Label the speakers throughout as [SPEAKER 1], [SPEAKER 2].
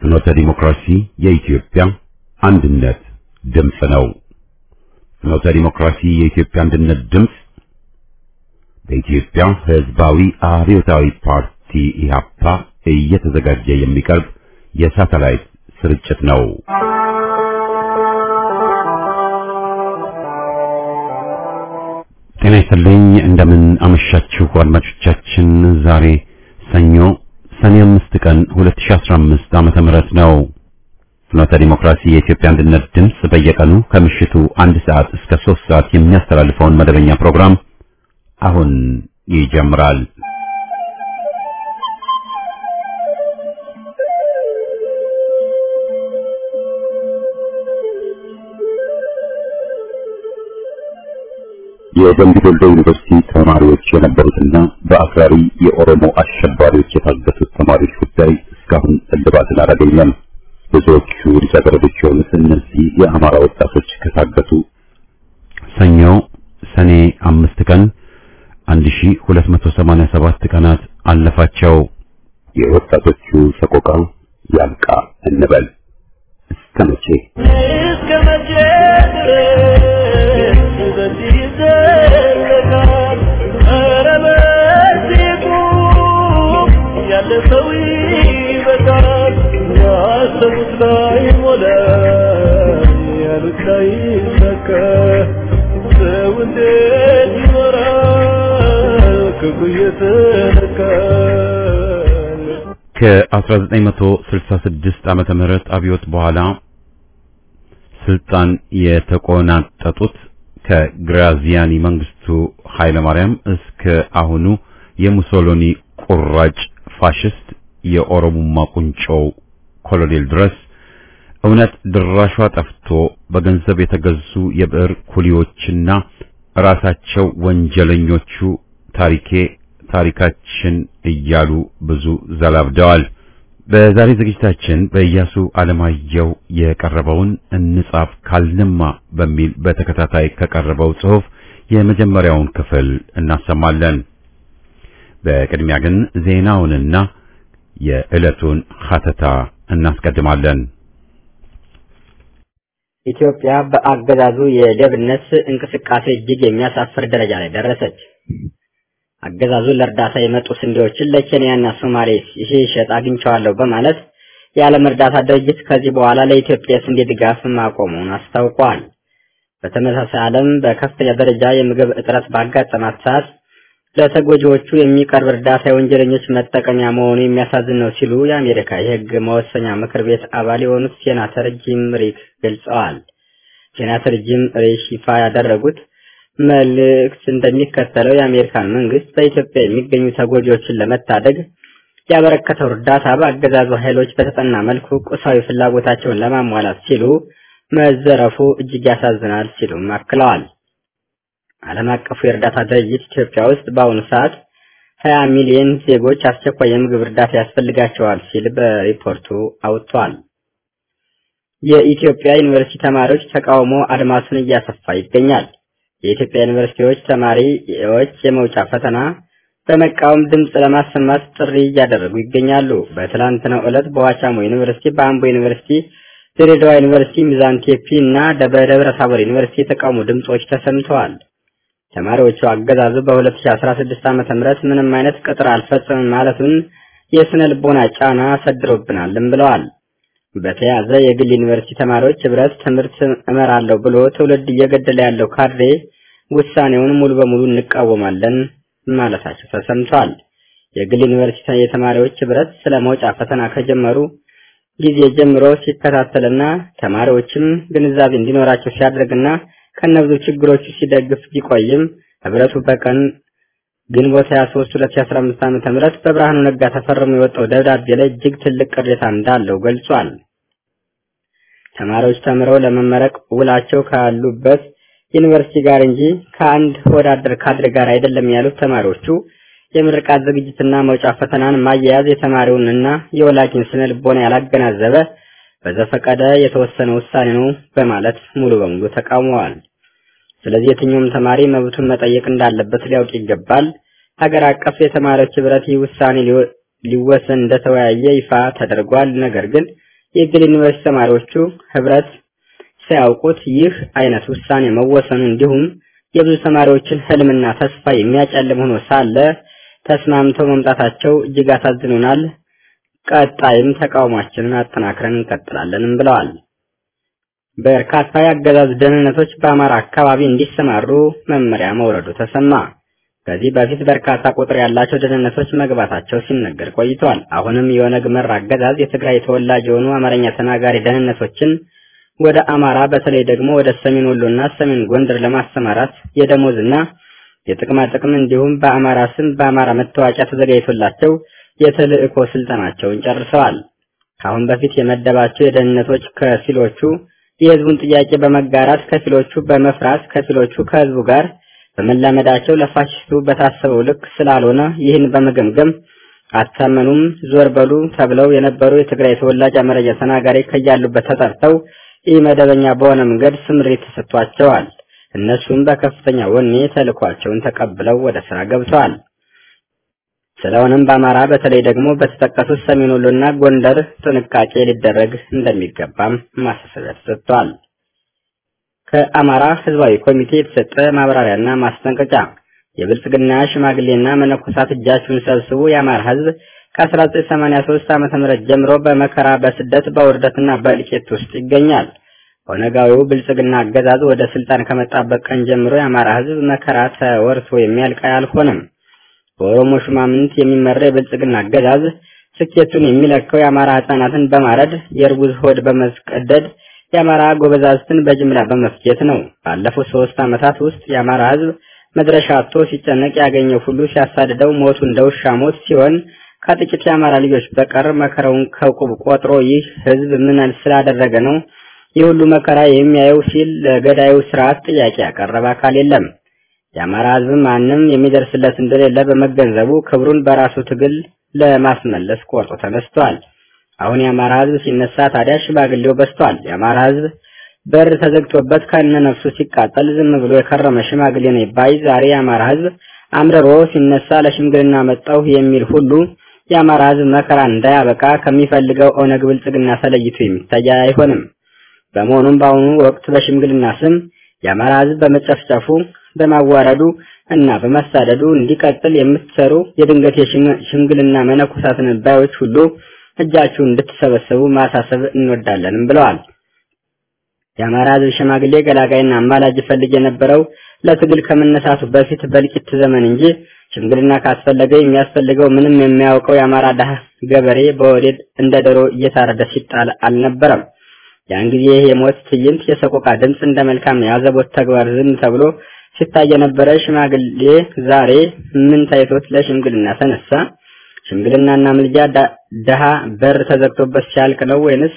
[SPEAKER 1] ፍኖተ ዲሞክራሲ የኢትዮጵያ አንድነት ድምፅ ነው። ፍኖተ ዲሞክራሲ የኢትዮጵያ አንድነት ድምፅ በኢትዮጵያ ሕዝባዊ አብዮታዊ ፓርቲ ኢህአፓ እየተዘጋጀ የሚቀርብ የሳተላይት ስርጭት ነው። ጤና ይስጥልኝ። እንደምን አመሻችሁ አድማጮቻችን። ዛሬ ሰኞ ሰኔ አምስት ቀን 2015 ዓመተ ምህረት ነው። ፍኖተ ዲሞክራሲ የኢትዮጵያ አንድነት ድምፅ በየቀኑ ከምሽቱ አንድ ሰዓት እስከ ሶስት ሰዓት የሚያስተላልፈውን መደበኛ ፕሮግራም አሁን ይጀምራል። የደምቢ ዶሎ ዩኒቨርሲቲ ተማሪዎች የነበሩትና በአክራሪ የኦሮሞ አሸባሪዎች የታገቱት ተማሪዎች ጉዳይ እስካሁን እልባትን አላገኘም። ብዙዎቹ ልጃገረዶች የሆኑት እነዚህ የአማራ ወጣቶች ከታገቱ ሰኞ ሰኔ አምስት ቀን 1287 ቀናት አለፋቸው። የወጣቶቹ ሰቆቃ ያብቃ እንበል። እስከ መቼ
[SPEAKER 2] እስከ መቼ ድረስ በዚህ ይዘለቃል? ኧረ በዚህ ቁም፣ ያለፈው ይበቃል። ያሰቡት ላይ ሞላ፣ ያሉት ላይ ይሳካ። ሰው እንዴት ይኖራል ክፉ እየተነካ?
[SPEAKER 1] ከ1966 ዓመተ ምህረት አብዮት በኋላ ስልጣን የተቆናጠጡት ከግራዚያኒ መንግስቱ ኃይለማርያም እስከ አሁኑ የሙሶሎኒ ቁራጭ ፋሽስት የኦሮሞማ ቁንጮው ኮሎኔል ድረስ እውነት ድራሿ ጠፍቶ በገንዘብ የተገዙ የብዕር ኩሊዎችና ራሳቸው ወንጀለኞቹ ታሪኬ ታሪካችን እያሉ ብዙ ዘላብደዋል። በዛሬ ዝግጅታችን በኢያሱ አለማየሁ የቀረበውን እንጻፍ ካልንማ በሚል በተከታታይ ከቀረበው ጽሑፍ የመጀመሪያውን ክፍል እናሰማለን። በቅድሚያ ግን ዜናውንና የዕለቱን ሀተታ እናስቀድማለን።
[SPEAKER 3] ኢትዮጵያ በአገዛዙ የሌብነት እንቅስቃሴ እጅግ የሚያሳፍር ደረጃ ላይ ደረሰች። አገዛዙ ለእርዳታ የመጡ ስንዴዎችን ለኬንያና ሶማሌ ሲሸጥ አግኝቸዋለሁ በማለት የዓለም እርዳታ ድርጅት ከዚህ በኋላ ለኢትዮጵያ የስንዴ ድጋፍ ማቆሙን አስታውቋል። በተመሳሳይ ዓለም በከፍተኛ ደረጃ የምግብ እጥረት ባጋጠማት ሰዓት ለተጎጂዎቹ የሚቀርብ እርዳታ የወንጀለኞች መጠቀሚያ መሆኑ የሚያሳዝን ነው ሲሉ የአሜሪካ የሕግ መወሰኛ ምክር ቤት አባል የሆኑት ሴናተር ጂም ሪክ ገልጸዋል። ሴናተር ጂም ሪክ ይፋ ያደረጉት መልእክት እንደሚከተለው የአሜሪካን መንግስት በኢትዮጵያ የሚገኙ ተጎጂዎችን ለመታደግ ያበረከተው እርዳታ በአገዛዙ ኃይሎች በተጠና መልኩ ቁሳዊ ፍላጎታቸውን ለማሟላት ሲሉ መዘረፉ እጅግ ያሳዝናል ሲሉም አክለዋል። ዓለም አቀፉ የእርዳታ ድርጅት ኢትዮጵያ ውስጥ በአሁኑ ሰዓት 20 ሚሊዮን ዜጎች አስቸኳይ የምግብ እርዳታ ያስፈልጋቸዋል ሲል በሪፖርቱ አውጥቷል። የኢትዮጵያ ዩኒቨርሲቲ ተማሪዎች ተቃውሞ አድማሱን እያሰፋ ይገኛል። የኢትዮጵያ ዩኒቨርሲቲዎች ተማሪዎች የመውጫ ፈተና በመቃወም ድምፅ ለማሰማት ጥሪ እያደረጉ ይገኛሉ። በትላንትናው ዕለት በዋቻሞ ዩኒቨርሲቲ፣ በአምቦ ዩኒቨርሲቲ፣ ድሬዳዋ ዩኒቨርሲቲ፣ ሚዛን ቴፒ እና በደብረ ታቦር ዩኒቨርሲቲ የተቃውሞ ድምፆች ተሰምተዋል። ተማሪዎቹ አገዛዙ በ2016 ዓ.ም ምንም አይነት ቅጥር አልፈጸምም ማለቱን የስነ ልቦና ጫና ሰድሮብናልም ብለዋል። በተያያዘ የግል ዩኒቨርሲቲ ተማሪዎች ህብረት ትምህርት እመራለሁ ብሎ ትውልድ እየገደለ ያለው ካድሬ ውሳኔውን ሙሉ በሙሉ እንቃወማለን ማለታቸው ተሰምቷል። የግል ዩኒቨርሲቲ የተማሪዎች ህብረት ስለ መውጫ ፈተና ከጀመሩ ጊዜ ጀምሮ ሲከታተልና ተማሪዎችም ግንዛቤ እንዲኖራቸው ሲያደርግና ከነብዙ ችግሮቹ ሲደግፍ ቢቆይም ህብረቱ በቀን ግንቦት 23 2015 ዓ.ም በብርሃኑ ነጋ ተፈርሞ የወጣው ደብዳቤ ላይ እጅግ ትልቅ ቅሬታ እንዳለው ገልጿል። ተማሪዎች ተምረው ለመመረቅ ውላቸው ካሉበት ዩኒቨርሲቲ ጋር እንጂ ከአንድ ወዳደር ካድሬ ጋር አይደለም ያሉት ተማሪዎቹ የምርቃት ዝግጅትና መውጫ ፈተናን ማያያዝ የተማሪውንና የወላጅን ስነ ልቦና ያላገናዘበ በዘፈቀደ የተወሰነ ውሳኔ ነው በማለት ሙሉ በሙሉ ተቃውመዋል። ስለዚህ የትኛውም ተማሪ መብቱን መጠየቅ እንዳለበት ሊያውቅ ይገባል። ሀገር አቀፍ የተማሪዎች ህብረት ይህ ውሳኔ ሊወሰን እንደተወያየ ይፋ ተደርጓል። ነገር ግን የግል ዩኒቨርሲቲ ተማሪዎቹ ህብረት ሳያውቁት ይህ አይነት ውሳኔ መወሰኑ እንዲሁም የብዙ ተማሪዎችን ህልምና ተስፋ የሚያጨልም ሆኖ ሳለ ተስማምተው መምጣታቸው እጅግ አሳዝኖናል። ቀጣይም ተቃውሟችንን አጠናክረን እንቀጥላለንም ብለዋል። በርካታ የአገዛዝ ደህንነቶች በአማራ አካባቢ እንዲሰማሩ መመሪያ መውረዱ ተሰማ። ከዚህ በፊት በርካታ ቁጥር ያላቸው ደህንነቶች መግባታቸው ሲነገር ቆይቷል። አሁንም የኦነግ መር አገዛዝ የትግራይ ተወላጅ የሆኑ አማርኛ ተናጋሪ ደህንነቶችን ወደ አማራ በተለይ ደግሞ ወደ ሰሜን ወሎና ሰሜን ጎንደር ለማሰማራት የደሞዝና የጥቅማ ጥቅም እንዲሁም በአማራ ስም በአማራ መታወቂያ ተዘጋጅቶላቸው የተልእኮ ስልጠናቸውን ጨርሰዋል። ከአሁን በፊት የመደባቸው የደህንነቶች ከፊሎቹ የህዝቡን ጥያቄ በመጋራት ከፊሎቹ በመፍራት ከፊሎቹ ከህዝቡ ጋር በመላመዳቸው ለፋሽስቱ በታሰበው ልክ ስላልሆነ ይህን በመገምገም አታመኑም፣ ዞር በሉ ተብለው የነበሩ የትግራይ ተወላጅ አማርኛ ተናጋሪ ከያሉበት ተጠርተው ይህ መደበኛ በሆነ መንገድ ስምሪት ተሰጥቷቸዋል። እነሱም በከፍተኛ ወኔ ተልኳቸውን ተቀብለው ወደ ስራ ገብተዋል። ስለሆነም በአማራ በተለይ ደግሞ በተጠቀሱት ሰሜን ወሎና ጎንደር ጥንቃቄ ሊደረግ እንደሚገባም ማሳሰቢያ ተሰጥቷል። ከአማራ ህዝባዊ ኮሚቴ የተሰጠ ማብራሪያና ማስጠንቀቂያ የብልጽግና ሽማግሌና መነኮሳት እጃችሁን ሰብስቡ፣ የአማራ ህዝብ ከ1983 ዓመተ ምህረት ጀምሮ በመከራ በስደት በውርደትና በእልቂት ውስጥ ይገኛል። ኦነጋዊው ብልጽግና አገዛዝ ወደ ስልጣን ከመጣበት ቀን ጀምሮ የአማራ ህዝብ መከራ ተወርሶ የሚያልቅ አልሆነም። በኦሮሞ ሹማምንት የሚመራ የብልጽግና አገዛዝ ስኬቱን የሚለካው የአማራ ህጻናትን በማረድ የእርጉዝ ሆድ በመስቀደድ የአማራ ጎበዛዝትን በጅምላ በመፍጀት ነው። ባለፉት ሶስት ዓመታት ውስጥ የአማራ ህዝብ መድረሻ አጥቶ ሲጨነቅ ያገኘው ሁሉ ሲያሳድደው ሞቱ እንደ ውሻ ሞት ሲሆን ከጥቂት የአማራ ልጆች በቀር መከራውን ከቁብ ቆጥሮ ይህ ህዝብ ምን ስላደረገ ነው ይህ ሁሉ መከራ የሚያየው ሲል ለገዳዩ ስርዓት ጥያቄ ያቀረበ አካል የለም። የአማራ ህዝብ ማንም የሚደርስለት እንደሌለ በመገንዘቡ ክብሩን በራሱ ትግል ለማስመለስ ቆርጦ ተነስቷል። አሁን የአማራ ህዝብ ሲነሳ ታዲያ ሽማግሌው በዝቷል። የአማራ ህዝብ በር ተዘግቶበት ከነ ነፍሱ ሲቃጠል ዝም ብሎ የከረመ ሽማግሌ ነኝ ባይ ዛሬ የአማራ ህዝብ አምርሮ ሲነሳ ለሽምግልና መጣሁ የሚል ሁሉ የአማራ ህዝብ መከራ እንዳያበቃ ከሚፈልገው ኦነግ ብልጽግና ተለይቶ የሚታይ አይሆንም። በመሆኑም በአሁኑ ወቅት በሽምግልና ስም የአማራ ህዝብ በመጨፍጨፉ በማዋረዱ እና በመሳደዱ እንዲቀጥል የምትሰሩ የድንገት የሽምግልና መነኮሳትን ባዮች ሁሉ እጃችሁን እንድትሰበሰቡ ማሳሰብ እንወዳለንም ብለዋል። የአማራ ህዝብ ሽማግሌ ገላጋይና አማላጅ ፈልግ የነበረው ለትግል ከመነሳቱ በፊት በልቂት ዘመን እንጂ ሽምግልና ካስፈለገ የሚያስፈልገው ምንም የሚያውቀው የአማራ ድሃ ገበሬ በወዴድ እንደ ዶሮ እየታረደ ሲጣል አልነበረም። ያን ጊዜ ይህ የሞት ትዕይንት የሰቆቃ ድምፅ እንደ መልካም የአዘቦት ተግባር ዝም ተብሎ ሲታይ የነበረ ሽማግሌ ዛሬ ምን ታይቶት ለሽምግልና ተነሳ? ሽምግልናና ምልጃ ድሃ በር ተዘግቶበት ሲያልቅ ነው ወይንስ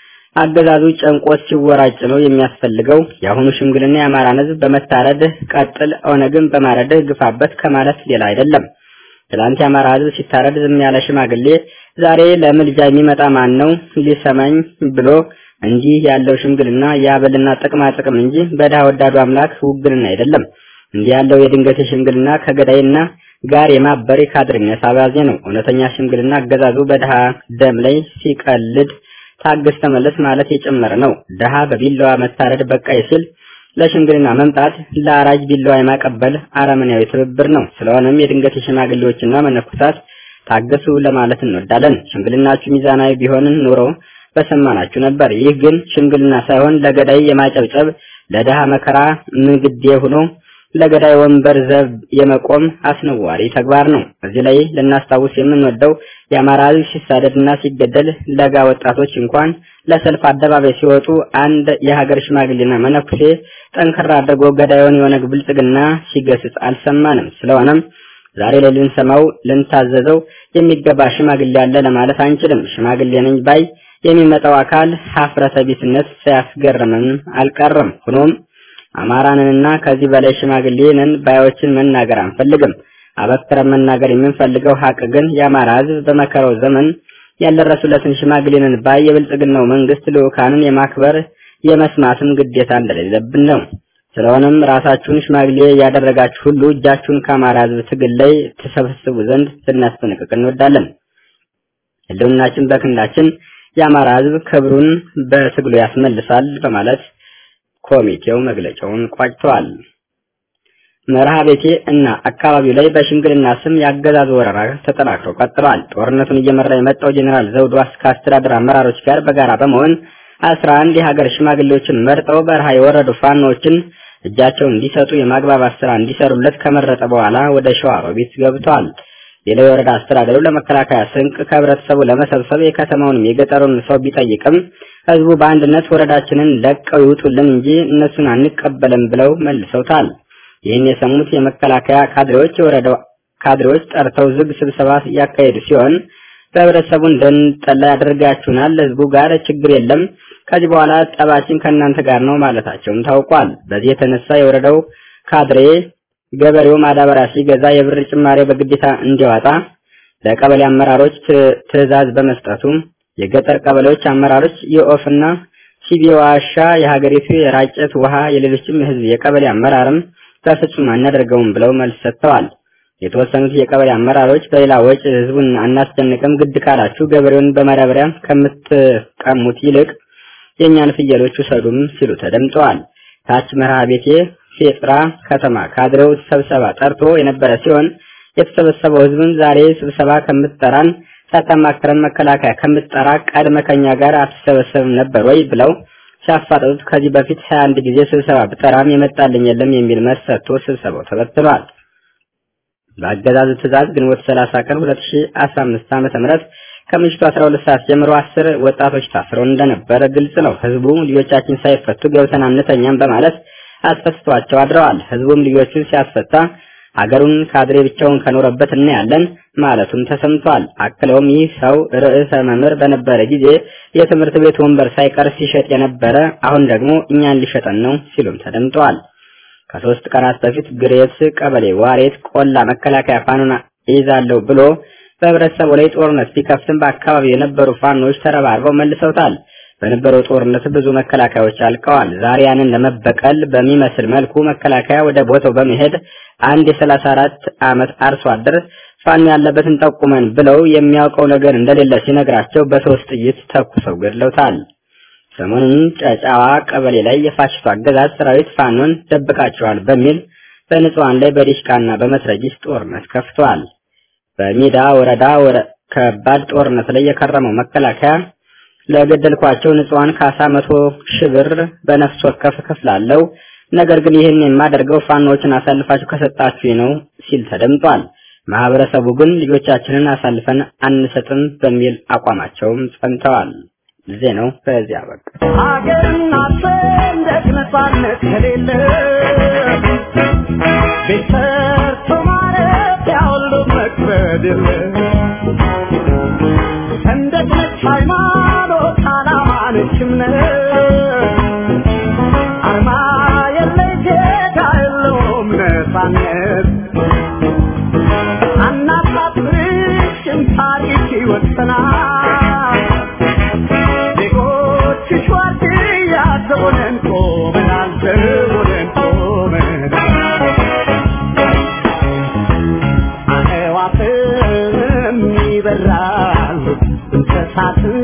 [SPEAKER 3] አገዛዙ ጨንቆት ሲወራጭ ነው የሚያስፈልገው? የአሁኑ ሽምግልና የአማራን ህዝብ በመታረድ ቀጥል፣ ኦነግን በማረድ ግፋበት ከማለት ሌላ አይደለም። ትላንት የአማራ ህዝብ ሲታረድ ዝም ያለ ሽማግሌ ዛሬ ለምልጃ የሚመጣ ማን ነው ሊሰማኝ ብሎ እንዲህ ያለው ሽምግልና የአበልና ጥቅማ ጥቅም እንጂ በድሃ ወዳዱ አምላክ ውግንና አይደለም። እንዲህ ያለው የድንገት ሽምግልና ከገዳይና ጋር የማበሬ ካድሬነት አባዜ ነው። እውነተኛ ሽምግልና አገዛዙ በድሃ ደም ላይ ሲቀልድ ታገስ ተመለስ ማለት የጨመረ ነው። ድሃ በቢላዋ መታረድ በቃይ ሲል ለሽምግልና መምጣት ለአራጅ ቢላዋ የማቀበል አረመኔያዊ ትብብር ነው። ስለሆነም የድንገት ሽማግሌዎችና መነኮሳት ታገሱ ለማለት እንወዳለን። ሽምግልናችሁ ሚዛናዊ ቢሆን ኑሮ በሰማናችሁ ነበር። ይህ ግን ሽምግልና ሳይሆን ለገዳይ የማጨብጨብ ለድሃ መከራ ምግዴ ሆኖ ለገዳይ ወንበር ዘብ የመቆም አስነዋሪ ተግባር ነው። እዚህ ላይ ልናስታውስ የምንወደው የአማራ ሕዝብ ሲሳደድና ሲገደል ለጋ ወጣቶች እንኳን ለሰልፍ አደባባይ ሲወጡ አንድ የሀገር ሽማግሌና መነኩሴ ጠንከራ አድርጎ ገዳዩን የኦነግ ብልጽግና ሲገስጽ አልሰማንም። ስለሆነም ዛሬ ላይ ልንሰማው ልንታዘዘው የሚገባ ሽማግሌ አለ ለማለት አንችልም። ሽማግሌ ነኝ ባይ የሚመጣው አካል ሀፍረተ ቢስነት ሳያስገርምም አልቀረም። ሆኖም አማራንንና ከዚህ በላይ ሽማግሌ ነን ባዮችን መናገር አንፈልግም። አበክረን መናገር የምንፈልገው ሀቅ ግን የአማራ ሕዝብ በመከራው ዘመን ያልደረሱለትን ሽማግሌ ነን ባይ የብልጽግናው መንግስት ልዑካንን የማክበር የመስማትም ግዴታ እንደሌለብን ነው። ስለሆነም ራሳችሁን ሽማግሌ ያደረጋችሁ ሁሉ እጃችሁን ከአማራ ሕዝብ ትግል ላይ ተሰበስቡ ዘንድ ልናስጠነቅቅ እንወዳለን። ህልውናችን በክንዳችን የአማራ ህዝብ ክብሩን በትግሉ ያስመልሳል በማለት ኮሚቴው መግለጫውን ቋጭተዋል። መርሃ ቤቴ እና አካባቢው ላይ በሽምግልና ስም ያገዛዙ ወረራ ተጠናክሮ ቀጥሏል። ጦርነቱን እየመራ የመጣው ጄኔራል ዘውዱ ከአስተዳደር አመራሮች ጋር በጋራ በመሆን አስራ አንድ የሀገር ሽማግሌዎችን መርጠው በረሃ የወረዱ ፋኖዎችን እጃቸውን እንዲሰጡ የማግባባት ስራ እንዲሰሩለት ከመረጠ በኋላ ወደ ሸዋሮቢት ገብቷል። ሌላው የወረዳ አስተዳደሩ ለመከላከያ ስንቅ ከህብረተሰቡ ለመሰብሰብ የከተማውንም የገጠሩን ሰው ቢጠይቅም ህዝቡ በአንድነት ወረዳችንን ለቀው ይውጡልን እንጂ እነሱን አንቀበልም ብለው መልሰውታል። ይህን የሰሙት የመከላከያ ካድሬዎች የወረዳው ካድሬዎች ጠርተው ዝግ ስብሰባ እያካሄዱ ሲሆን በህብረተሰቡ እንደንጠላ ያደርጋችሁናል፣ ህዝቡ ጋር ችግር የለም፣ ከዚህ በኋላ ጠባችን ከእናንተ ጋር ነው ማለታቸውም ታውቋል። በዚህ የተነሳ የወረዳው ካድሬ ገበሬው ማዳበሪያ ሲገዛ የብር ጭማሬ በግዴታ እንዲያወጣ ለቀበሌ አመራሮች ትዕዛዝ በመስጠቱ የገጠር ቀበሌዎች አመራሮች የኦፍና ሲቢ ዋሻ የሀገሪቱ የራጨት ውሃ የሌሎችም ህዝብ የቀበሌ አመራርም በፍጹም አናደርገውም ብለው መልስ ሰጥተዋል። የተወሰኑት የቀበሌ አመራሮች በሌላ ወጪ ህዝቡን አናስጨንቅም፣ ግድ ካላችሁ ገበሬውን በማዳበሪያ ከምትቀሙት ይልቅ የእኛን ፍየሎች ውሰዱም ሲሉ ተደምጠዋል። ታች መርሃ ቤቴ ፌጥራ ከተማ ካድሬው ስብሰባ ጠርቶ የነበረ ሲሆን የተሰበሰበው ህዝብን ዛሬ ስብሰባ ከምትጠራን ሳታማክረን መከላከያ ከምትጠራ ቀድመ ከኛ ጋር አትሰበሰብም ነበር ወይ ብለው ሲያፋጠጡት ከዚህ በፊት 21 ጊዜ ስብሰባ ብጠራም የመጣልኝ የለም የሚል መልስ ሰጥቶ ስብሰባው ተበትኗል። በአገዛዙ ትዕዛዝ ግንቦት 30 ቀን 2015 ዓ.ም ከምሽቱ 12 ሰዓት ጀምሮ አስር ወጣቶች ታስረው እንደነበረ ግልጽ ነው። ህዝቡ ልጆቻችን ሳይፈቱ ገብተን አንተኛም በማለት አስፈስቷቸው አድረዋል። ህዝቡም ልጆቹን ሲያስፈታ አገሩን ካድሬ ብቻውን ከኖረበት እናያለን ማለቱም ተሰምቷል። አክለውም ይህ ሰው ርዕሰ መምህር በነበረ ጊዜ የትምህርት ቤት ወንበር ሳይቀር ሲሸጥ የነበረ አሁን ደግሞ እኛን ሊሸጠን ነው ሲሉም ተደምጠዋል። ከሶስት ቀናት በፊት ግሬስ ቀበሌ ዋሬት ቆላ መከላከያ ፋኖን ይዛለሁ ብሎ በህብረተሰቡ ላይ ጦርነት ቢከፍትም በአካባቢው የነበሩ ፋኖች ተረባርበው መልሰውታል። በነበረው ጦርነት ብዙ መከላከያዎች አልቀዋል። ዛሬ ያንን ለመበቀል በሚመስል መልኩ መከላከያ ወደ ቦታው በመሄድ አንድ የሰላሳ አራት ዓመት አርሶ አደር ፋኖ ያለበትን ጠቁመን ብለው የሚያውቀው ነገር እንደሌለ ሲነግራቸው በሶስት ጥይት ተኩሰው ገድለውታል። ሰሞኑን ጨጫዋ ቀበሌ ላይ የፋሽስቱ አገዛዝ ሰራዊት ፋኖን ደብቃቸዋል በሚል በንጹሃን ላይ በዲሽቃና በመትረጊስ ጦርነት ከፍቷል። በሚዳ ወረዳ ከባድ ጦርነት ላይ የከረመው መከላከያ ለገደልኳቸው ንጹሃን ካሳ መቶ ሺህ ብር በነፍስ ወከፍ እከፍላለሁ፣ ነገር ግን ይህን የማደርገው ፋኖዎችን አሳልፋችሁ ከሰጣችሁ ነው ሲል ተደምጧል። ማህበረሰቡ ግን ልጆቻችንን አሳልፈን አንሰጥም በሚል አቋማቸውም ጸንተዋል። ዜናው በዚያ በቃ።
[SPEAKER 2] ሀገርና ሰንደቅ ነጻነት ከሌለ ቤት ሰርቶ ማረፊያ ሁሉ መክበድ የለ ሰንደቅ ነች ሃይማኖት፣ ዓላማ ነች እምነት አርማ የለ ጌታ የለውም ነጻነት አናሳፍርሽም ታሪክ ይወሰናል ዜጎችሽ ዋርድያ ዘቦነን ቆመናል ዘቦነን ቆመናል አዕዋፍም ይበራሉ እንስሳትም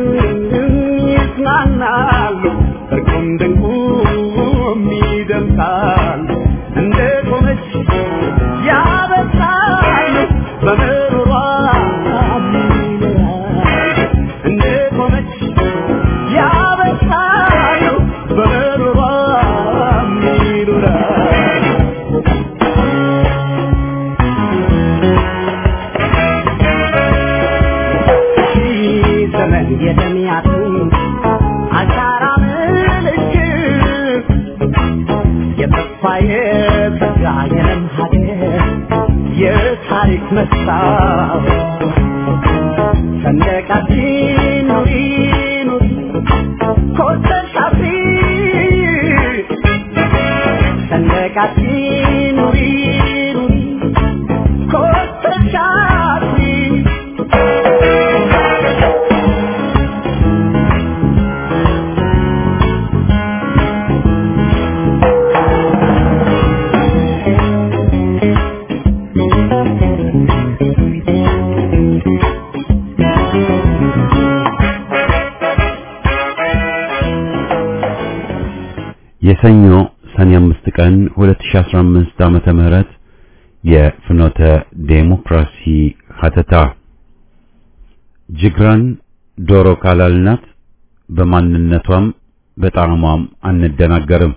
[SPEAKER 2] ይዝናናሉ እርቁም ድንቁም ይደምቃሉ እንደ ቆመች ያበሳሉ በምሮሯ ይኖራሉ እንደ ቆመች ያበሳሉ በምሮሯ ይኖራሉ ሺህ ዘመን የደሚያቱ አሻራ ምልክት የተስፋ የተጋ የለም ሀገር የታሪክ መስታወት ሰንደቃችን ኑሪ ኑሪ ኮስተሽ አፍሪ ሰንደቃችን ኑሪ ኑሪ ኮስተሽ አፍሪ
[SPEAKER 1] የሰኞ ሰኔ አምስት ቀን 2015 ዓመተ ምህረት የፍኖተ ዴሞክራሲ ሀተታ ጅግራን ዶሮ ካላልናት በማንነቷም በጣዕሟም አንደናገርም።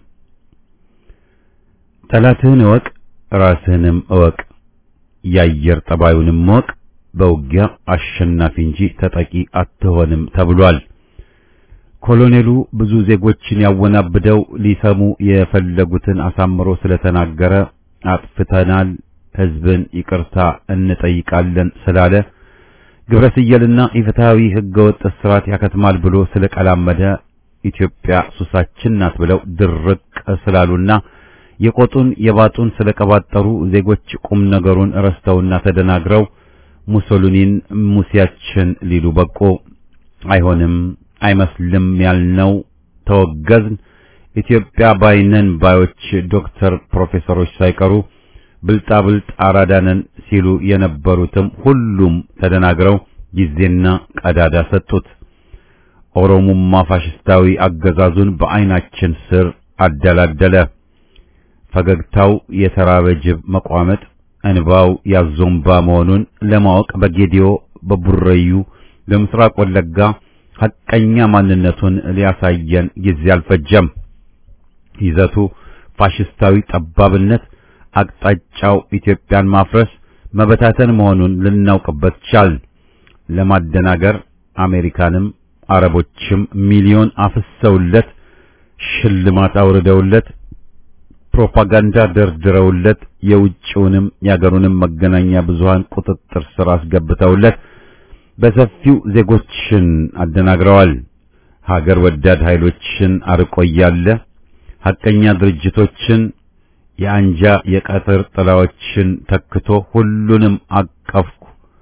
[SPEAKER 1] ጠላትህን እወቅ፣ ራስህንም እወቅ፣ የአየር ጠባዩንም እወቅ፣ በውጊያ አሸናፊ እንጂ ተጠቂ አትሆንም ተብሏል። ኮሎኔሉ ብዙ ዜጎችን ያወናብደው ሊሰሙ የፈለጉትን አሳምሮ ስለተናገረ አጥፍተናል፣ ሕዝብን ይቅርታ እንጠይቃለን ስላለ ግብረ ስየልና ኢፍትሐዊ ሕገወጥ ስርዓት ያከትማል ብሎ ስለቀላመደ ኢትዮጵያ ሱሳችን ናት ብለው ድርቅ ስላሉና የቆጡን የባጡን ስለቀባጠሩ ዜጎች ቁም ነገሩን ረስተውና ተደናግረው ሙሶሊኒን ሙሴያችን ሊሉ በቁ። አይሆንም አይመስልም ያልነው ተወገዝን። ኢትዮጵያ ባይነን ባዮች ዶክተር ፕሮፌሰሮች ሳይቀሩ ብልጣብልጥ አራዳነን ሲሉ የነበሩትም ሁሉም ተደናግረው ጊዜና ቀዳዳ ሰጡት። ኦሮሙማ ፋሽስታዊ አገዛዙን በዓይናችን ስር አደላደለ። ፈገግታው የተራበ ጅብ መቋመጥ፣ እንባው ያዞምባ መሆኑን ለማወቅ በጌዲዮ፣ በቡረዩ፣ በምስራቅ ወለጋ ሐቀኛ ማንነቱን ሊያሳየን ጊዜ አልፈጀም። ይዘቱ ፋሽስታዊ ጠባብነት፣ አቅጣጫው ኢትዮጵያን ማፍረስ፣ መበታተን መሆኑን ልናውቅበት ቻልን። ለማደናገር አሜሪካንም አረቦችም ሚሊዮን አፍሰውለት ሽልማት አውርደውለት ፕሮፓጋንዳ ደርድረውለት የውጭውንም የአገሩንም መገናኛ ብዙሃን ቁጥጥር ስር አስገብተውለት በሰፊው ዜጎችን አደናግረዋል። ሀገር ወዳድ ኃይሎችን አርቆ እያለ ሐቀኛ ድርጅቶችን የአንጃ የቀትር ጥላዎችን ተክቶ ሁሉንም አቀፍኩ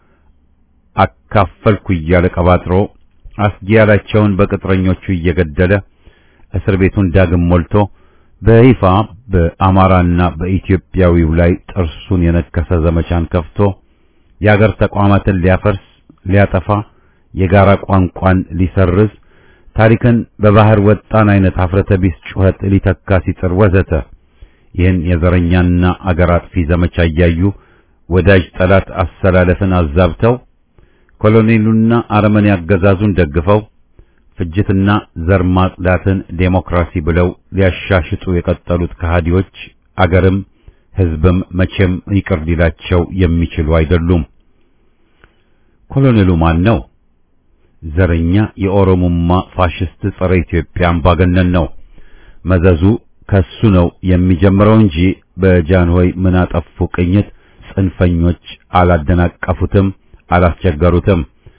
[SPEAKER 1] አካፈልኩ እያለ ቀባጥሮ አስጊ ያላቸውን በቅጥረኞቹ እየገደለ እስር ቤቱን ዳግም ሞልቶ በይፋ በአማራና በኢትዮጵያዊው ላይ ጥርሱን የነከሰ ዘመቻን ከፍቶ የአገር ተቋማትን ሊያፈርስ ሊያጠፋ የጋራ ቋንቋን ሊሰርዝ ታሪክን በባህር ወጣን አይነት አፍረተ ቢስ ጩኸት ሊተካ ሲጥር ወዘተ ይህን የዘረኛና አገር አጥፊ ዘመቻ እያዩ ወዳጅ ጠላት አሰላለፍን አዛብተው ኮሎኔሉና አረመኔ አገዛዙን ደግፈው ፍጅትና ዘር ማጽዳትን ዴሞክራሲ ብለው ሊያሻሽጡ የቀጠሉት ከሃዲዎች አገርም ሕዝብም መቼም ይቅር ሊላቸው የሚችሉ አይደሉም። ኮሎኔሉ ማን ነው? ዘረኛ የኦሮሞማ ፋሽስት ጸረ ኢትዮጵያ አምባገነን ነው። መዘዙ ከሱ ነው የሚጀምረው እንጂ በጃንሆይ ምን አጠፉ ቅኝት ጽንፈኞች አላደናቀፉትም፣ አላስቸገሩትም።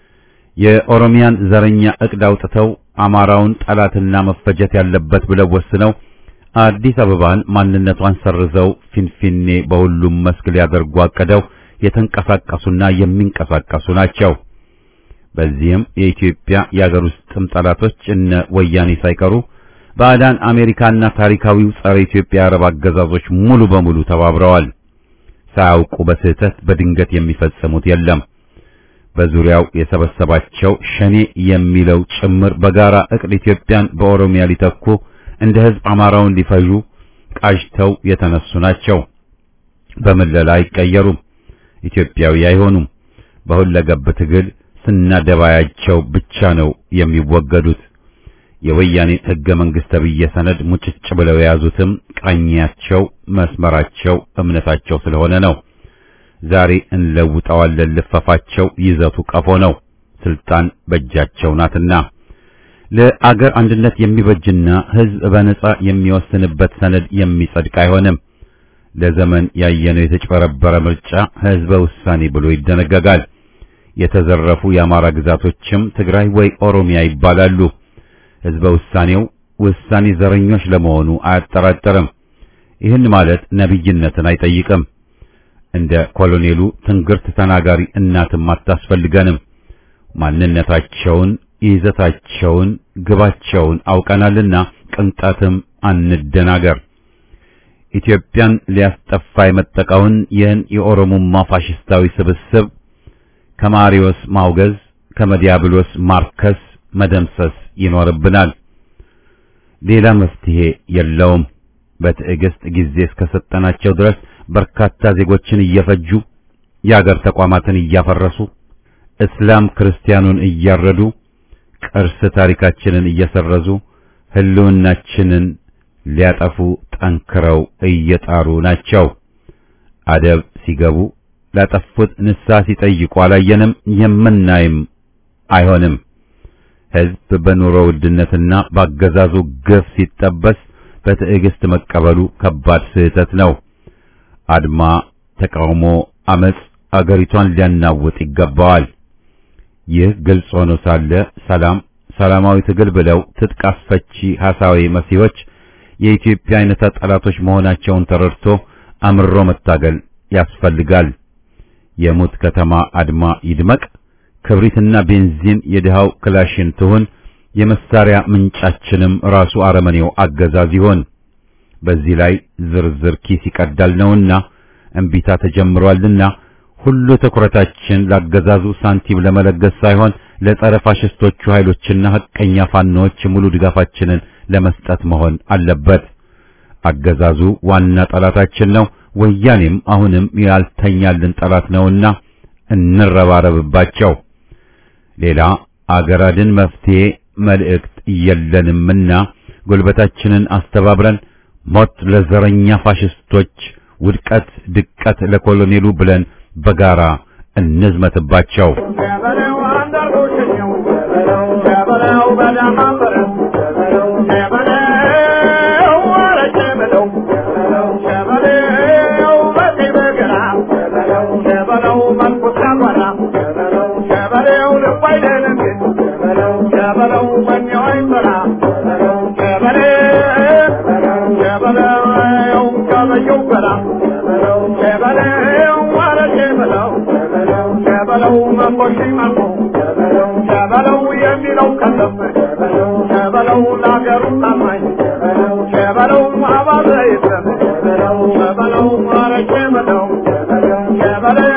[SPEAKER 1] የኦሮሚያን ዘረኛ እቅድ አውጥተው አማራውን ጠላትና መፈጀት ያለበት ብለው ወስነው አዲስ አበባን ማንነቷን ሰርዘው ፊንፊኔ በሁሉም መስክ ሊያደርጉ አቅደው የተንቀሳቀሱና የሚንቀሳቀሱ ናቸው። በዚህም የኢትዮጵያ የአገር ውስጥም ጠላቶች እነ ወያኔ ሳይቀሩ ባዕዳን አሜሪካና ታሪካዊው ጸረ ኢትዮጵያ አረብ አገዛዞች ሙሉ በሙሉ ተባብረዋል። ሳያውቁ በስህተት በድንገት የሚፈጽሙት የለም። በዙሪያው የሰበሰባቸው ሸኔ የሚለው ጭምር በጋራ እቅድ ኢትዮጵያን በኦሮሚያ ሊተኩ እንደ ሕዝብ አማራውን ሊፈጁ ቃጅተው የተነሱ ናቸው። በምለላ አይቀየሩም። ኢትዮጵያዊ አይሆኑም። በሁለገብ ትግል ስናደባያቸው ብቻ ነው የሚወገዱት። የወያኔ ሕገ መንግሥት ተብዬ ሰነድ ሙጭጭ ብለው የያዙትም ቃኛቸው፣ መስመራቸው፣ እምነታቸው ስለሆነ ነው። ዛሬ እንለውጠዋለን ልፈፋቸው ይዘቱ ቀፎ ነው። ስልጣን በእጃቸው ናትና ለአገር አንድነት የሚበጅና ሕዝብ በነጻ የሚወስንበት ሰነድ የሚጸድቅ አይሆንም። ለዘመን ያየነው የተጭበረበረ ምርጫ ሕዝበ ውሳኔ ብሎ ይደነገጋል። የተዘረፉ የአማራ ግዛቶችም ትግራይ ወይ ኦሮሚያ ይባላሉ። ሕዝበ ውሳኔው ውሳኔ ዘረኞች ለመሆኑ አያጠራጠርም። ይህን ማለት ነቢይነትን አይጠይቅም። እንደ ኮሎኔሉ ትንግርት ተናጋሪ እናትም አታስፈልገንም። ማንነታቸውን፣ ይዘታቸውን፣ ግባቸውን አውቀናልና ቅንጣትም አንደናገር። ኢትዮጵያን ሊያስጠፋ የመጠቀውን ይህን የኦሮሞማ ፋሽስታዊ ስብስብ ከማሪዮስ ማውገዝ፣ ከመዲያብሎስ ማርከስ፣ መደምሰስ ይኖርብናል። ሌላ መፍትሄ የለውም። በትዕግስት ጊዜ እስከሰጠናቸው ድረስ በርካታ ዜጎችን እየፈጁ የአገር ተቋማትን እያፈረሱ እስላም ክርስቲያኑን እያረዱ ቅርስ ታሪካችንን እየሰረዙ ህልውናችንን ሊያጠፉ ጠንክረው እየጣሩ ናቸው። አደብ ሲገቡ ላጠፉት ንስሐ ሲጠይቁ አላየንም፣ የምናይም አይሆንም። ህዝብ በኑሮ ውድነትና ባገዛዙ ግፍ ሲጠበስ በትዕግስት መቀበሉ ከባድ ስህተት ነው። አድማ፣ ተቃውሞ፣ አመጽ አገሪቷን ሊያናውጥ ይገባዋል። ይህ ግልጽ ሆኖ ሳለ ሰላም፣ ሰላማዊ ትግል ብለው ትጥቅ አስፈቺ ሐሳዊ መሲሆች የኢትዮጵያ አይነታ ጠላቶች መሆናቸውን ተረድቶ አምሮ መታገል ያስፈልጋል። የሙት ከተማ አድማ ይድመቅ፣ ክብሪትና ቤንዚን የድሃው ክላሽን ትሁን፣ የመሳሪያ ምንጫችንም ራሱ አረመኔው አገዛዝ ይሆን። በዚህ ላይ ዝርዝር ኪስ ይቀዳል ነውና እምቢታ ተጀምሯልና ሁሉ ትኩረታችን ላገዛዙ ሳንቲም ለመለገስ ሳይሆን ለጸረ ፋሽስቶቹ ኃይሎችና ሐቀኛ ፋኖዎች ሙሉ ድጋፋችንን ለመስጠት መሆን አለበት። አገዛዙ ዋና ጠላታችን ነው። ወያኔም አሁንም ያልተኛልን ጠላት ነውና እንረባረብባቸው። ሌላ አገር አድን መፍትሄ መልእክት የለንምና ጉልበታችንን አስተባብረን ሞት ለዘረኛ ፋሽስቶች፣ ውድቀት ድቀት ለኮሎኔሉ ብለን በጋራ እንዝመትባቸው።
[SPEAKER 2] ሸበለው አንዳርጎ ሸኘው ሸበለው በዳማ በረት ሸበለው ወረጨ በለው ሸበለው በቀኝ በግራ ሸበለው መንኩስ ያበራ ሸበለው ልቡ አይደነግጥ ሸበለው ወኔው አይፈራ ሸበለው ከበየው ገራ ሸበለው ወረጨ በለው ሸበለው መንኮሽ መንኮ ሸበለው የሚለው ከሰብ ሸበለው ለአገሩ ታማኝ ሸበለው አባዘ የለም ሸበለው ወረጨ በለው ሸበለው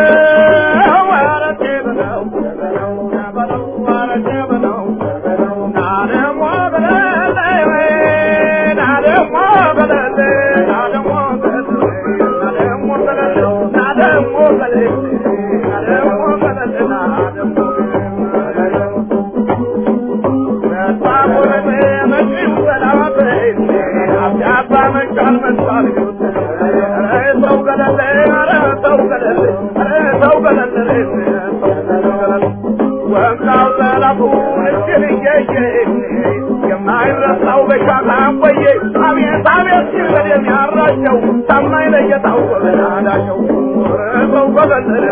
[SPEAKER 2] ወረጨ በለው ሸበለው ወረጨ በለው ናደሞ በለለ ናደሞ በለለ ናደሞ በለለ ናደሞ በለለ ናደሞ በለለ ናደሞ በለለ ናደሞ የማይረሳው በሻታ ቆየ አቤት አቤት ሲል በደም ያራቸው ታማኝ ለየታው ናዳቸው ሰው ገለለ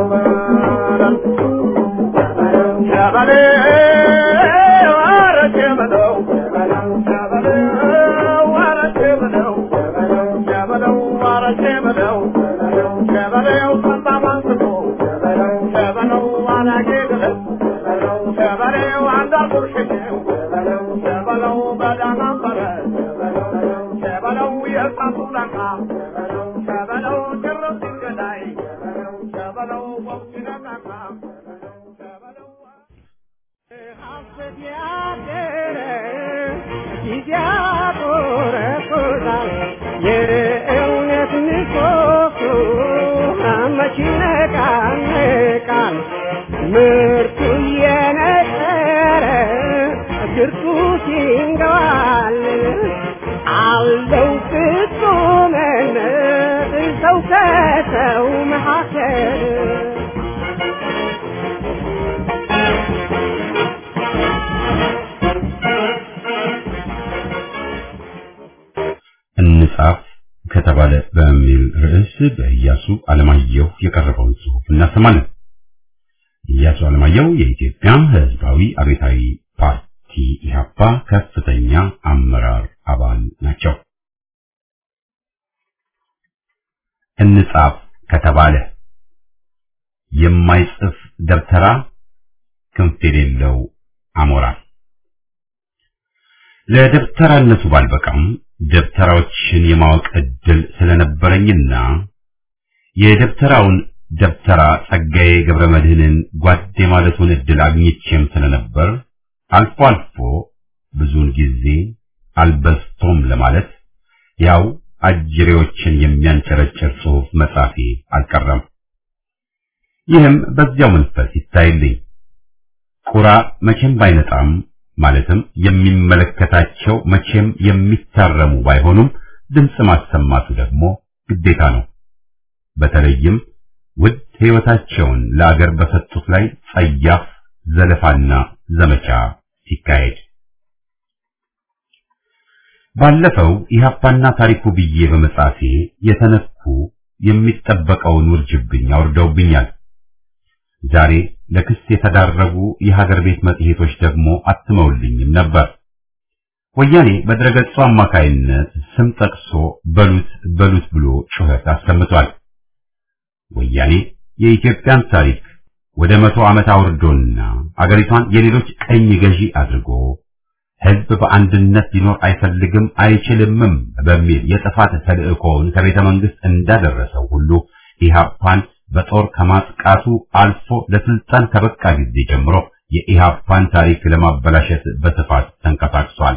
[SPEAKER 2] ሐሰት ያደረ ጊዜ ያቆረቁዛል የእውነት ንቆቱ መች ይነቃነቃል ምርቱ እየነጠረ ግርቱ ሲንገዋል አለው ፍጹምነት ሰው ከሰው መካከል
[SPEAKER 1] እንጻፍ ከተባለ በሚል ርዕስ በኢያሱ አለማየሁ የቀረበውን ጽሑፍ እናሰማለን። ኢያሱ አለማየሁ የኢትዮጵያ ሕዝባዊ አብዮታዊ ፓርቲ ኢህአፓ ከፍተኛ አመራር አባል ናቸው። እንጻፍ ከተባለ የማይጽፍ ደብተራ ክንፍ የሌለው አሞራ ለደብተራነቱ ባልበቃም ደብተራዎችን የማወቅ እድል ስለነበረኝና የደብተራውን ደብተራ ጸጋዬ ገብረ መድህንን ጓዴ ማለቱን እድል አግኝቼም ስለነበር አልፎ አልፎ ብዙውን ጊዜ አልበስቶም ለማለት ያው አጅሬዎችን የሚያንጨረጭር ጽሑፍ መጻፌ አልቀረም። ይህም በዚያው መንፈስ ይታይልኝ። ቁራ መቼም ባይነጣም ማለትም የሚመለከታቸው መቼም የሚታረሙ ባይሆኑም ድምፅ ማሰማቱ ደግሞ ግዴታ ነው። በተለይም ውድ ሕይወታቸውን ለአገር በሰጡት ላይ ጸያፍ ዘለፋና ዘመቻ ሲካሄድ ባለፈው ኢህአፓና ታሪኩ ብዬ በመጻፌ የተነኩ የሚጠበቀውን ውርጅብኝ አውርደውብኛል። ዛሬ ለክስ የተዳረጉ የሀገር ቤት መጽሔቶች ደግሞ አትመውልኝም ነበር። ወያኔ በድረገጹ አማካይነት ስም ጠቅሶ በሉት በሉት ብሎ ጩኸት አሰምቷል። ወያኔ የኢትዮጵያን ታሪክ ወደ መቶ ዓመት አውርዶና አገሪቷን የሌሎች ቀኝ ገዢ አድርጎ ሕዝብ በአንድነት ሊኖር አይፈልግም አይችልምም በሚል የጥፋት ተልእኮውን ከቤተ መንግስት እንዳደረሰው ሁሉ ኢህአፓን በጦር ከማጥቃቱ አልፎ ለስልጣን ከበቃ ጊዜ ጀምሮ የኢህአፓን ታሪክ ለማበላሸት በስፋት ተንቀሳቅሷል።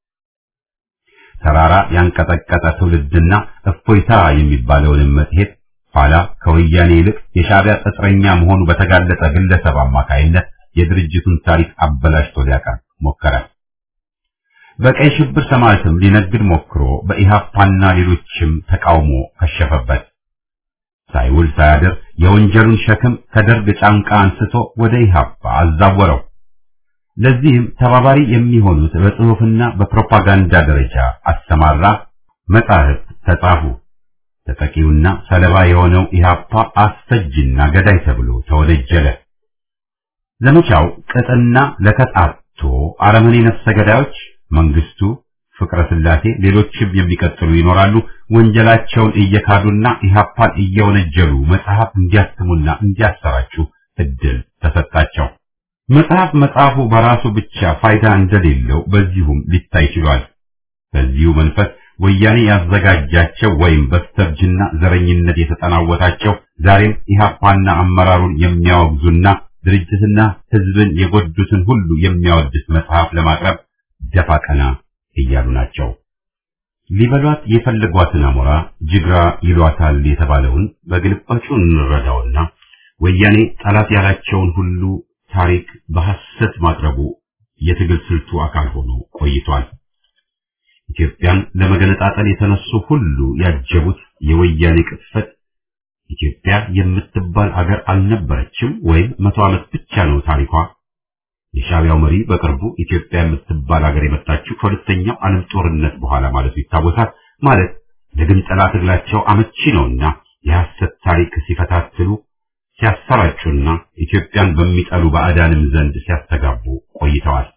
[SPEAKER 1] ተራራ ያንቀጠቀጠ ትውልድና እፎይታ የሚባለውንም መጽሔት ኋላ ከወያኔ ይልቅ የሻዕቢያ ቅጥረኛ መሆኑ በተጋለጠ ግለሰብ አማካይነት የድርጅቱን ታሪክ አበላሽቶ ሊያቀርብ ሞከረ። በቀይ ሽብር ሰማዕትም ሊነግድ ሞክሮ በኢህአፓና ሌሎችም ተቃውሞ ከሸፈበት። ሳይውል ሳያድር የወንጀሉን ሸክም ከደርግ ጫንቃ አንስቶ ወደ ኢህአፓ አዛወረው። ለዚህም ተባባሪ የሚሆኑት በጽሑፍና በፕሮፓጋንዳ ደረጃ አሰማራ። መጻሕፍት ተጻፉ። ተጠቂውና ሰለባ የሆነው ኢህአፓ አስፈጅና ገዳይ ተብሎ ተወነጀለ። ዘመቻው ቅጥና ለከት አጥቶ አረመኔ ነፍሰ ገዳዮች መንግስቱ፣ ፍቅረ ስላሴ፣ ሌሎችም የሚቀጥሉ ይኖራሉ። ወንጀላቸውን እየካዱና ኢህአፓን እየወነጀሉ መጽሐፍ እንዲያትሙና እንዲያሰራጩ እድል ተሰጣቸው። መጽሐፍ መጽሐፉ በራሱ ብቻ ፋይዳ እንደሌለው በዚሁም ሊታይ ችሏል። በዚሁ መንፈስ ወያኔ ያዘጋጃቸው ወይም በስተርጅና ዘረኝነት የተጠናወታቸው ዛሬም ኢህአፓና አመራሩን የሚያወግዙና ድርጅትና ህዝብን የጎዱትን ሁሉ የሚያወድስ መጽሐፍ ለማቅረብ ደፋ ቀና እያሉ ናቸው። ሊበሏት የፈለጓትን አሞራ ጅግራ ይሏታል የተባለውን በግልባጩ እንረዳውና ወያኔ ጠላት ያላቸውን ሁሉ ታሪክ በሐሰት ማቅረቡ የትግል ስልቱ አካል ሆኖ ቆይቷል። ኢትዮጵያን ለመገነጣጠል የተነሱ ሁሉ ያጀቡት የወያኔ ቅጥፈት ኢትዮጵያ የምትባል አገር አልነበረችም ወይም መቶ ዓመት ብቻ ነው ታሪኳ። የሻዕቢያው መሪ በቅርቡ ኢትዮጵያ የምትባል ሀገር የመጣችው ከሁለተኛው ዓለም ጦርነት በኋላ ማለቱ ይታወሳል። ማለት ለግንጠላ ትግላቸው አመቺ ነውና የሐሰት ታሪክ ሲፈታትሉ ሲያሰራጩና ኢትዮጵያን በሚጠሉ ባዕዳንም ዘንድ ሲያስተጋቡ ቆይተዋል።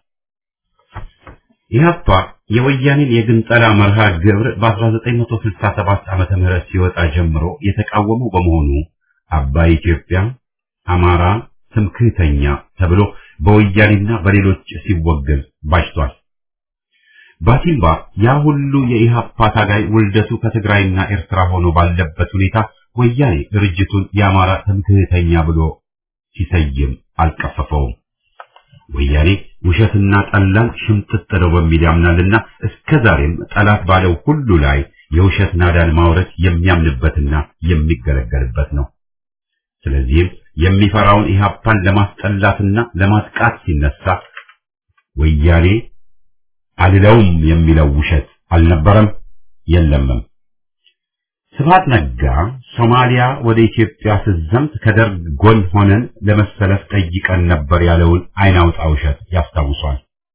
[SPEAKER 1] ኢህአፓ የወያኔን የግንጠላ መርሃ ግብር በ1967 ዓመተ ምህረት ሲወጣ ጀምሮ የተቃወሙ በመሆኑ አባይ ኢትዮጵያ፣ አማራ ትምክህተኛ ተብሎ በወያኔና በሌሎች ሲወገዝ ባጅቷል። ባቲምባ ያ ሁሉ የኢህአፓ ታጋይ ውልደቱ ከትግራይና ኤርትራ ሆኖ ባለበት ሁኔታ ወያኔ ድርጅቱን የአማራ ትምክህተኛ ብሎ ሲሰይም አልቀፈፈውም። ወያኔ ውሸትና ጠላን ሽምጥጥ ነው በሚል ያምናልና እስከ ዛሬም ጠላት ባለው ሁሉ ላይ የውሸት ናዳን ማውረድ የሚያምንበትና የሚገለገልበት ነው። ስለዚህም የሚፈራውን ኢህአፓን ለማስጠላትና ለማጥቃት ሲነሳ ወያኔ አልለውም የሚለው ውሸት አልነበረም የለምም። ስብሐት ነጋ ሶማሊያ ወደ ኢትዮጵያ ስትዘምት ከደርግ ጎን ሆነን ለመሰለፍ ጠይቀን ነበር ያለውን አይናውጣ ውሸት ያስታውሷል።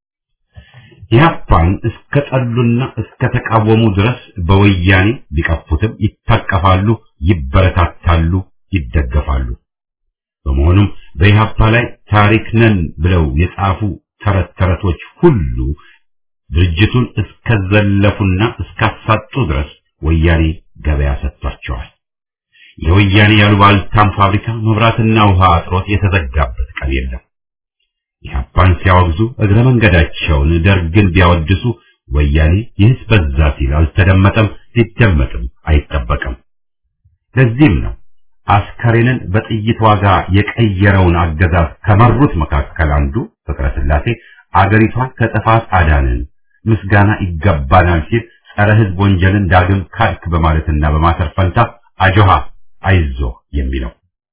[SPEAKER 1] ኢህአፓን እስከ ጠሉና እስከ ተቃወሙ ድረስ በወያኔ ቢቀፉትም ይታቀፋሉ፣ ይበረታታሉ፣ ይደገፋሉ። በመሆኑም በኢህአፓ ላይ ታሪክ ነን ብለው የጻፉ ተረት ተረቶች ሁሉ ድርጅቱን እስከዘለፉና እስካሳጡ ድረስ ወያኔ ገበያ ሰጥቷቸዋል። የወያኔ ያሉባልታም ፋብሪካ መብራትና ውሃ አጥሮት የተዘጋበት ቀን የለም። ኢህአፓን ሲያወግዙ እግረ መንገዳቸውን ደርግን ቢያወድሱ ወያኔ ይህስ በዛ ሲል አልተደመጠም፣ ሊደመጥም አይጠበቅም። ለዚህም ነው አስከሬንን በጥይት ዋጋ የቀየረውን አገዛዝ ከመሩት መካከል አንዱ ፍቅረ ስላሴ አገሪቷን ከጥፋት አዳንን፣ ምስጋና ይገባናል ሲል ጸረ ሕዝብ ወንጀልን ዳግም ካድክ በማለትና በማሰር ፈንታ አጆሃ አይዞህ የሚለው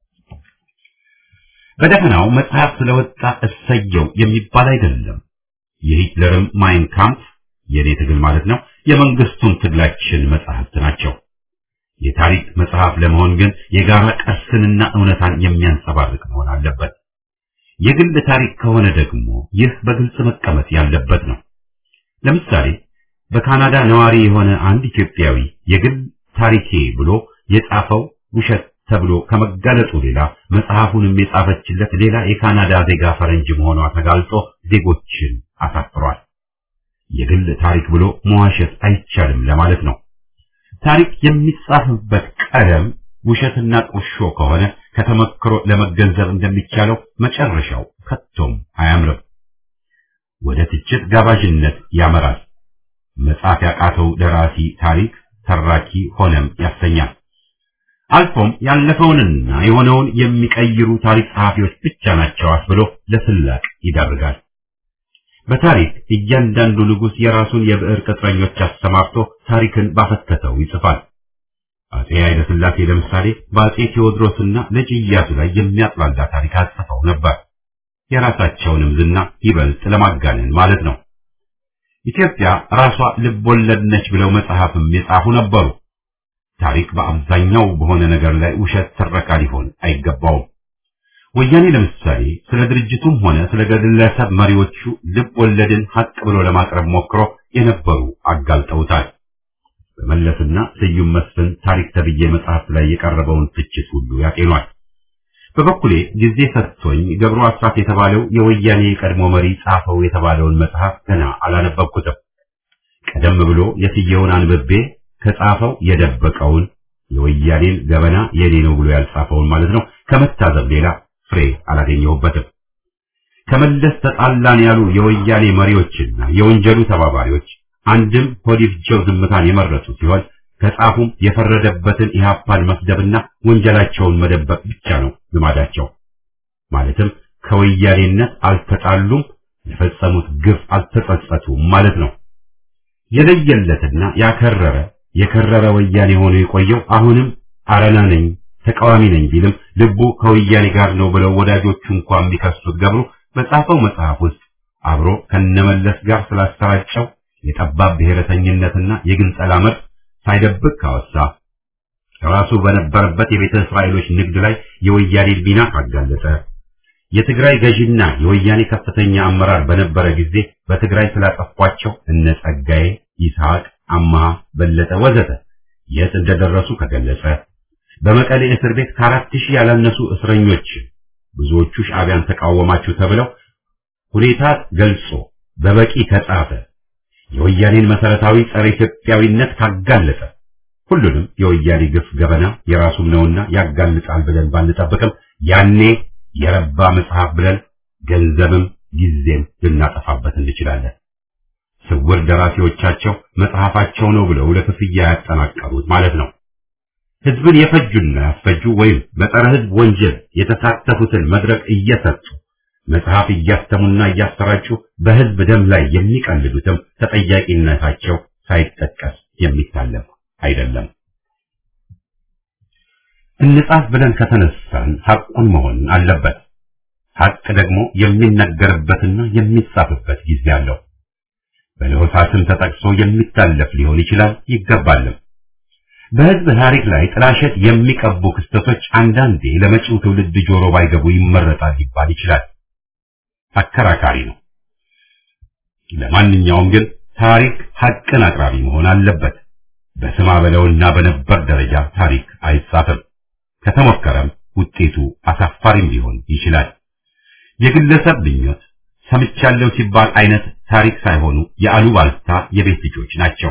[SPEAKER 1] በደፈናው መጽሐፍ ስለወጣ እሰየው የሚባል አይደለም። የሂትለርም ማይን ካምፕ የኔ ትግል ማለት ነው፣ የመንግስቱም ትግላችን መጽሐፍት ናቸው። የታሪክ መጽሐፍ ለመሆን ግን የጋራ ቀስንና እውነታን የሚያንጸባርቅ መሆን አለበት። የግል ታሪክ ከሆነ ደግሞ ይህ በግልጽ መቀመጥ ያለበት ነው። ለምሳሌ በካናዳ ነዋሪ የሆነ አንድ ኢትዮጵያዊ የግል ታሪኬ ብሎ የጻፈው ውሸት ተብሎ ከመጋለጡ ሌላ መጽሐፉንም የጻፈችለት ሌላ የካናዳ ዜጋ ፈረንጅ መሆኗ ተጋልጦ ዜጎችን አሳፍሯል። የግል ታሪክ ብሎ መዋሸት አይቻልም ለማለት ነው። ታሪክ የሚጻፍበት ቀለም ውሸትና ቁርሾ ከሆነ ከተመክሮ ለመገንዘብ እንደሚቻለው መጨረሻው ከቶም አያምርም። ወደ ትችት ጋባዥነት ያመራል። መጻፍ ያቃተው ደራሲ ታሪክ ተራኪ ሆነም ያሰኛል። አልፎም ያለፈውንና የሆነውን የሚቀይሩ ታሪክ ጸሐፊዎች ብቻ ናቸው አስብሎ ለስላቅ ይዳርጋል። በታሪክ እያንዳንዱ ንጉሥ የራሱን የብዕር ቅጥረኞች አሰማርቶ ታሪክን ባፈተተው ይጽፋል። አጼ ኃይለ ሥላሴ ለምሳሌ በአጼ ቴዎድሮስና ልጅ ኢያሱ ላይ የሚያጥላላ ታሪክ አጽፈው ነበር። የራሳቸውንም ዝና ይበልጥ ለማጋነን ማለት ነው። ኢትዮጵያ ራሷ ልብ ወለድ ነች ብለው መጽሐፍም የጻፉ ነበሩ። ታሪክ በአብዛኛው በሆነ ነገር ላይ ውሸት ትረካ ሊሆን አይገባውም። ወያኔ ለምሳሌ ስለ ድርጅቱም ሆነ ስለ ግለሰብ መሪዎቹ ልብ ወለድን ሀቅ ብሎ ለማቅረብ ሞክሮ የነበሩ አጋልጠውታል። በመለስና ስዩም መስፍን ታሪክ ተብዬ መጽሐፍ ላይ የቀረበውን ትችት ሁሉ ያጤኗል። በበኩሌ ጊዜ ሰጥቶኝ ገብሩ አስራት የተባለው የወያኔ የቀድሞ መሪ ጻፈው የተባለውን መጽሐፍ ገና አላነበብኩትም። ቀደም ብሎ የስየውን አንብቤ ከጻፈው የደበቀውን የወያኔን ገበና የኔ ነው ብሎ ያልጻፈውን ማለት ነው ከመታዘብ ሌላ ፍሬ አላገኘሁበትም። ከመለስ ተጣላን ያሉ የወያኔ መሪዎችና የወንጀሉ ተባባሪዎች አንድም ሆዲፍጀው ዝምታን የመረጡ ሲሆን ከጻፉም የፈረደበትን ኢህአፓን መስደብና ወንጀላቸውን መደበቅ ብቻ ነው ልማዳቸው። ማለትም ከወያኔነት አልተጣሉም፣ የፈጸሙት ግፍ አልተጸጸቱም ማለት ነው። የለየለትና ያከረረ የከረረ ወያኔ ሆኖ የቆየው አሁንም አረና ነኝ ተቃዋሚ ነኝ ቢልም ልቡ ከወያኔ ጋር ነው ብለው ወዳጆቹ እንኳን የሚከሱት ገብሩ በጻፈው መጽሐፍ ውስጥ አብሮ ከነመለስ ጋር ስላሰራጨው የጠባብ ብሔረተኝነትና የግንጸላ መርህ ሳይደብቅ ካወሳ ራሱ በነበረበት የቤተ እስራኤሎች ንግድ ላይ የወያኔን ሚና ካጋለጠ የትግራይ ገዢና የወያኔ ከፍተኛ አመራር በነበረ ጊዜ በትግራይ ስላጠፏቸው እነ ጸጋዬ፣ ይስሐቅ፣ አማሃ፣ በለጠ ወዘተ የት እንደደረሱ ከገለጸ በመቀሌ እስር ቤት ከአራት ሺህ ያላነሱ እስረኞች ብዙዎቹ ሻዕቢያን ተቃወማችሁ ተብለው ሁኔታ ገልጾ በበቂ ከጻፈ የወያኔን መሰረታዊ ጸረ ኢትዮጵያዊነት ካጋለጠ ሁሉንም የወያኔ ግፍ ገበና የራሱም ነውና ያጋልጣል ብለን ባንጠብቅም ያኔ የረባ መጽሐፍ ብለን ገንዘብም ጊዜም ልናጠፋበት እንችላለን። ስውር ደራሲዎቻቸው መጽሐፋቸው ነው ብለው ለክፍያ ያጠናቀሩት ማለት ነው። ህዝብን የፈጁና ያስፈጁ ወይም በጸረ ህዝብ ወንጀል የተሳተፉትን መድረክ እየሰጡ መጽሐፍ እያስተሙና እያሰራጩ በህዝብ ደም ላይ የሚቀልዱትም ተጠያቂነታቸው ሳይጠቀስ የሚታለፍ አይደለም። እንጻፍ ብለን ከተነሳን ሐቁን መሆን አለበት። ሐቅ ደግሞ የሚነገርበትና የሚጻፍበት ጊዜ አለው። በለሆሳስም ተጠቅሶ የሚታለፍ ሊሆን ይችላል ይገባልም። በህዝብ ታሪክ ላይ ጥላሸት የሚቀቡ ክስተቶች አንዳንዴ ለመጪው ትውልድ ጆሮ ባይገቡ ይመረጣል ሊባል ይችላል። አከራካሪ ነው። ለማንኛውም ግን ታሪክ ሐቅን አቅራቢ መሆን አለበት። በስማ በለውና በነበር ደረጃ ታሪክ አይጻፍም። ከተሞከረም ውጤቱ አሳፋሪም ሊሆን ይችላል። የግለሰብ ምኞት ሰምቻለሁ ሲባል አይነት ታሪክ ሳይሆኑ የአሉባልታ የቤት ልጆች ናቸው።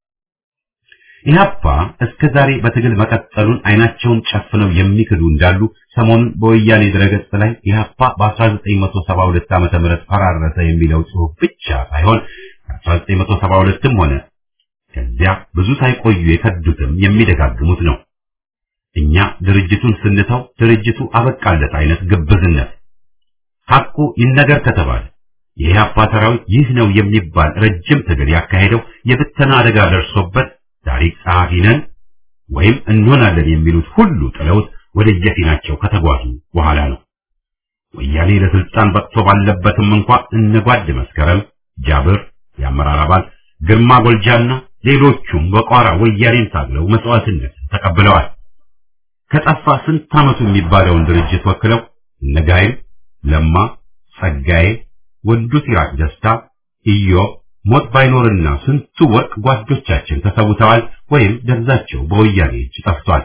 [SPEAKER 1] ኢህአፓ እስከ ዛሬ በትግል መቀጠሉን አይናቸውን ጨፍነው የሚክዱ እንዳሉ ሰሞኑን በወያኔ ድረገጽ ላይ ኢህአፓ በ1972 ዓመተ ምህረት ፈራረሰ የሚለው ጽሑፍ ብቻ ሳይሆን 1972ም ሆነ ከዚያ ብዙ ሳይቆዩ የከዱትም የሚደጋግሙት ነው። እኛ ድርጅቱን ስንተው ድርጅቱ አበቃለት አይነት ግብዝነት ሐቁ ይነገር ከተባለ የኢህአፓ ሰራዊት ይህ ነው የሚባል ረጅም ትግል ያካሄደው የብተና አደጋ ደርሶበት ታሪክ ጸሐፊ ነን ወይም እንሆናለን የሚሉት ሁሉ ጥለውት ወደ የፊናቸው ከተጓዙ በኋላ ነው። ወያኔ ለስልጣን በቅቶ ባለበትም እንኳ እነ ጓድ መስከረም፣ ጃብር፣ የአመራር አባል ግርማ ጎልጃና ሌሎቹም በቋራ ወያኔን ታግለው መስዋዕትነትን ተቀብለዋል። ከጠፋ ስንት ዓመቱ የሚባለውን ድርጅት ወክለው እነ ጋይም፣ ለማ፣ ጸጋዬ፣ ወንዱ ሲራክ ደስታ፣ ኢዮብ ሞት ባይኖርና ስንቱ ወርቅ ጓዶቻችን ተሰውተዋል ወይም ደብዛቸው በወያኔ እጅ ጠፍቷል።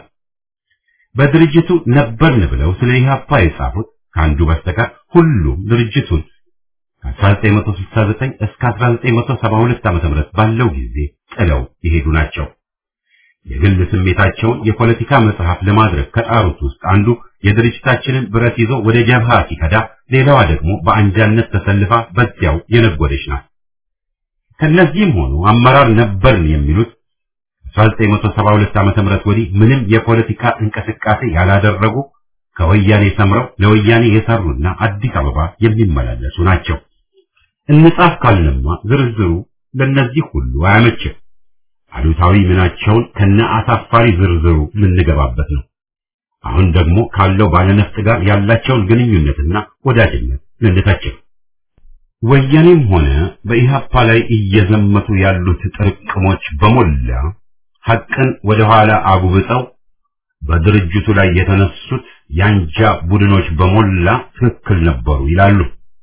[SPEAKER 1] በድርጅቱ ነበርን ብለው ስለ ኢህአፓ የጻፉት ከአንዱ በስተቀር ሁሉም ድርጅቱን ከ1969 እስከ 1972 ዓ.ም ባለው ጊዜ ጥለው የሄዱ ናቸው። የግል ስሜታቸውን የፖለቲካ መጽሐፍ ለማድረግ ከጣሩት ውስጥ አንዱ የድርጅታችንን ብረት ይዞ ወደ ጀብሃ ሲከዳ፣ ሌላዋ ደግሞ በአንጃነት ተሰልፋ በዚያው የነጎደች ናት። ከነዚህም ሆኑ አመራር ነበርን የሚሉት 1972 ዓመተ ምህረት ወዲህ ምንም የፖለቲካ እንቅስቃሴ ያላደረጉ ከወያኔ ሰምረው ለወያኔ የሰሩና አዲስ አበባ የሚመላለሱ ናቸው። እንጻፍ ካልንማ ዝርዝሩ ለነዚህ ሁሉ አያመችም። አሉታዊ ምናቸውን ከነ አሳፋሪ ዝርዝሩ ልንገባበት ነው። አሁን ደግሞ ካለው ባለነፍጥ ጋር ያላቸውን ግንኙነትና ወዳጅነት ልንተችም። ወያኔም ሆነ በኢህአፓ ላይ እየዘመቱ ያሉት ጥርቅሞች በሞላ ሐቅን ወደ ኋላ አጉብጠው በድርጅቱ ላይ የተነሱት የአንጃ ቡድኖች በሞላ ትክክል ነበሩ ይላሉ።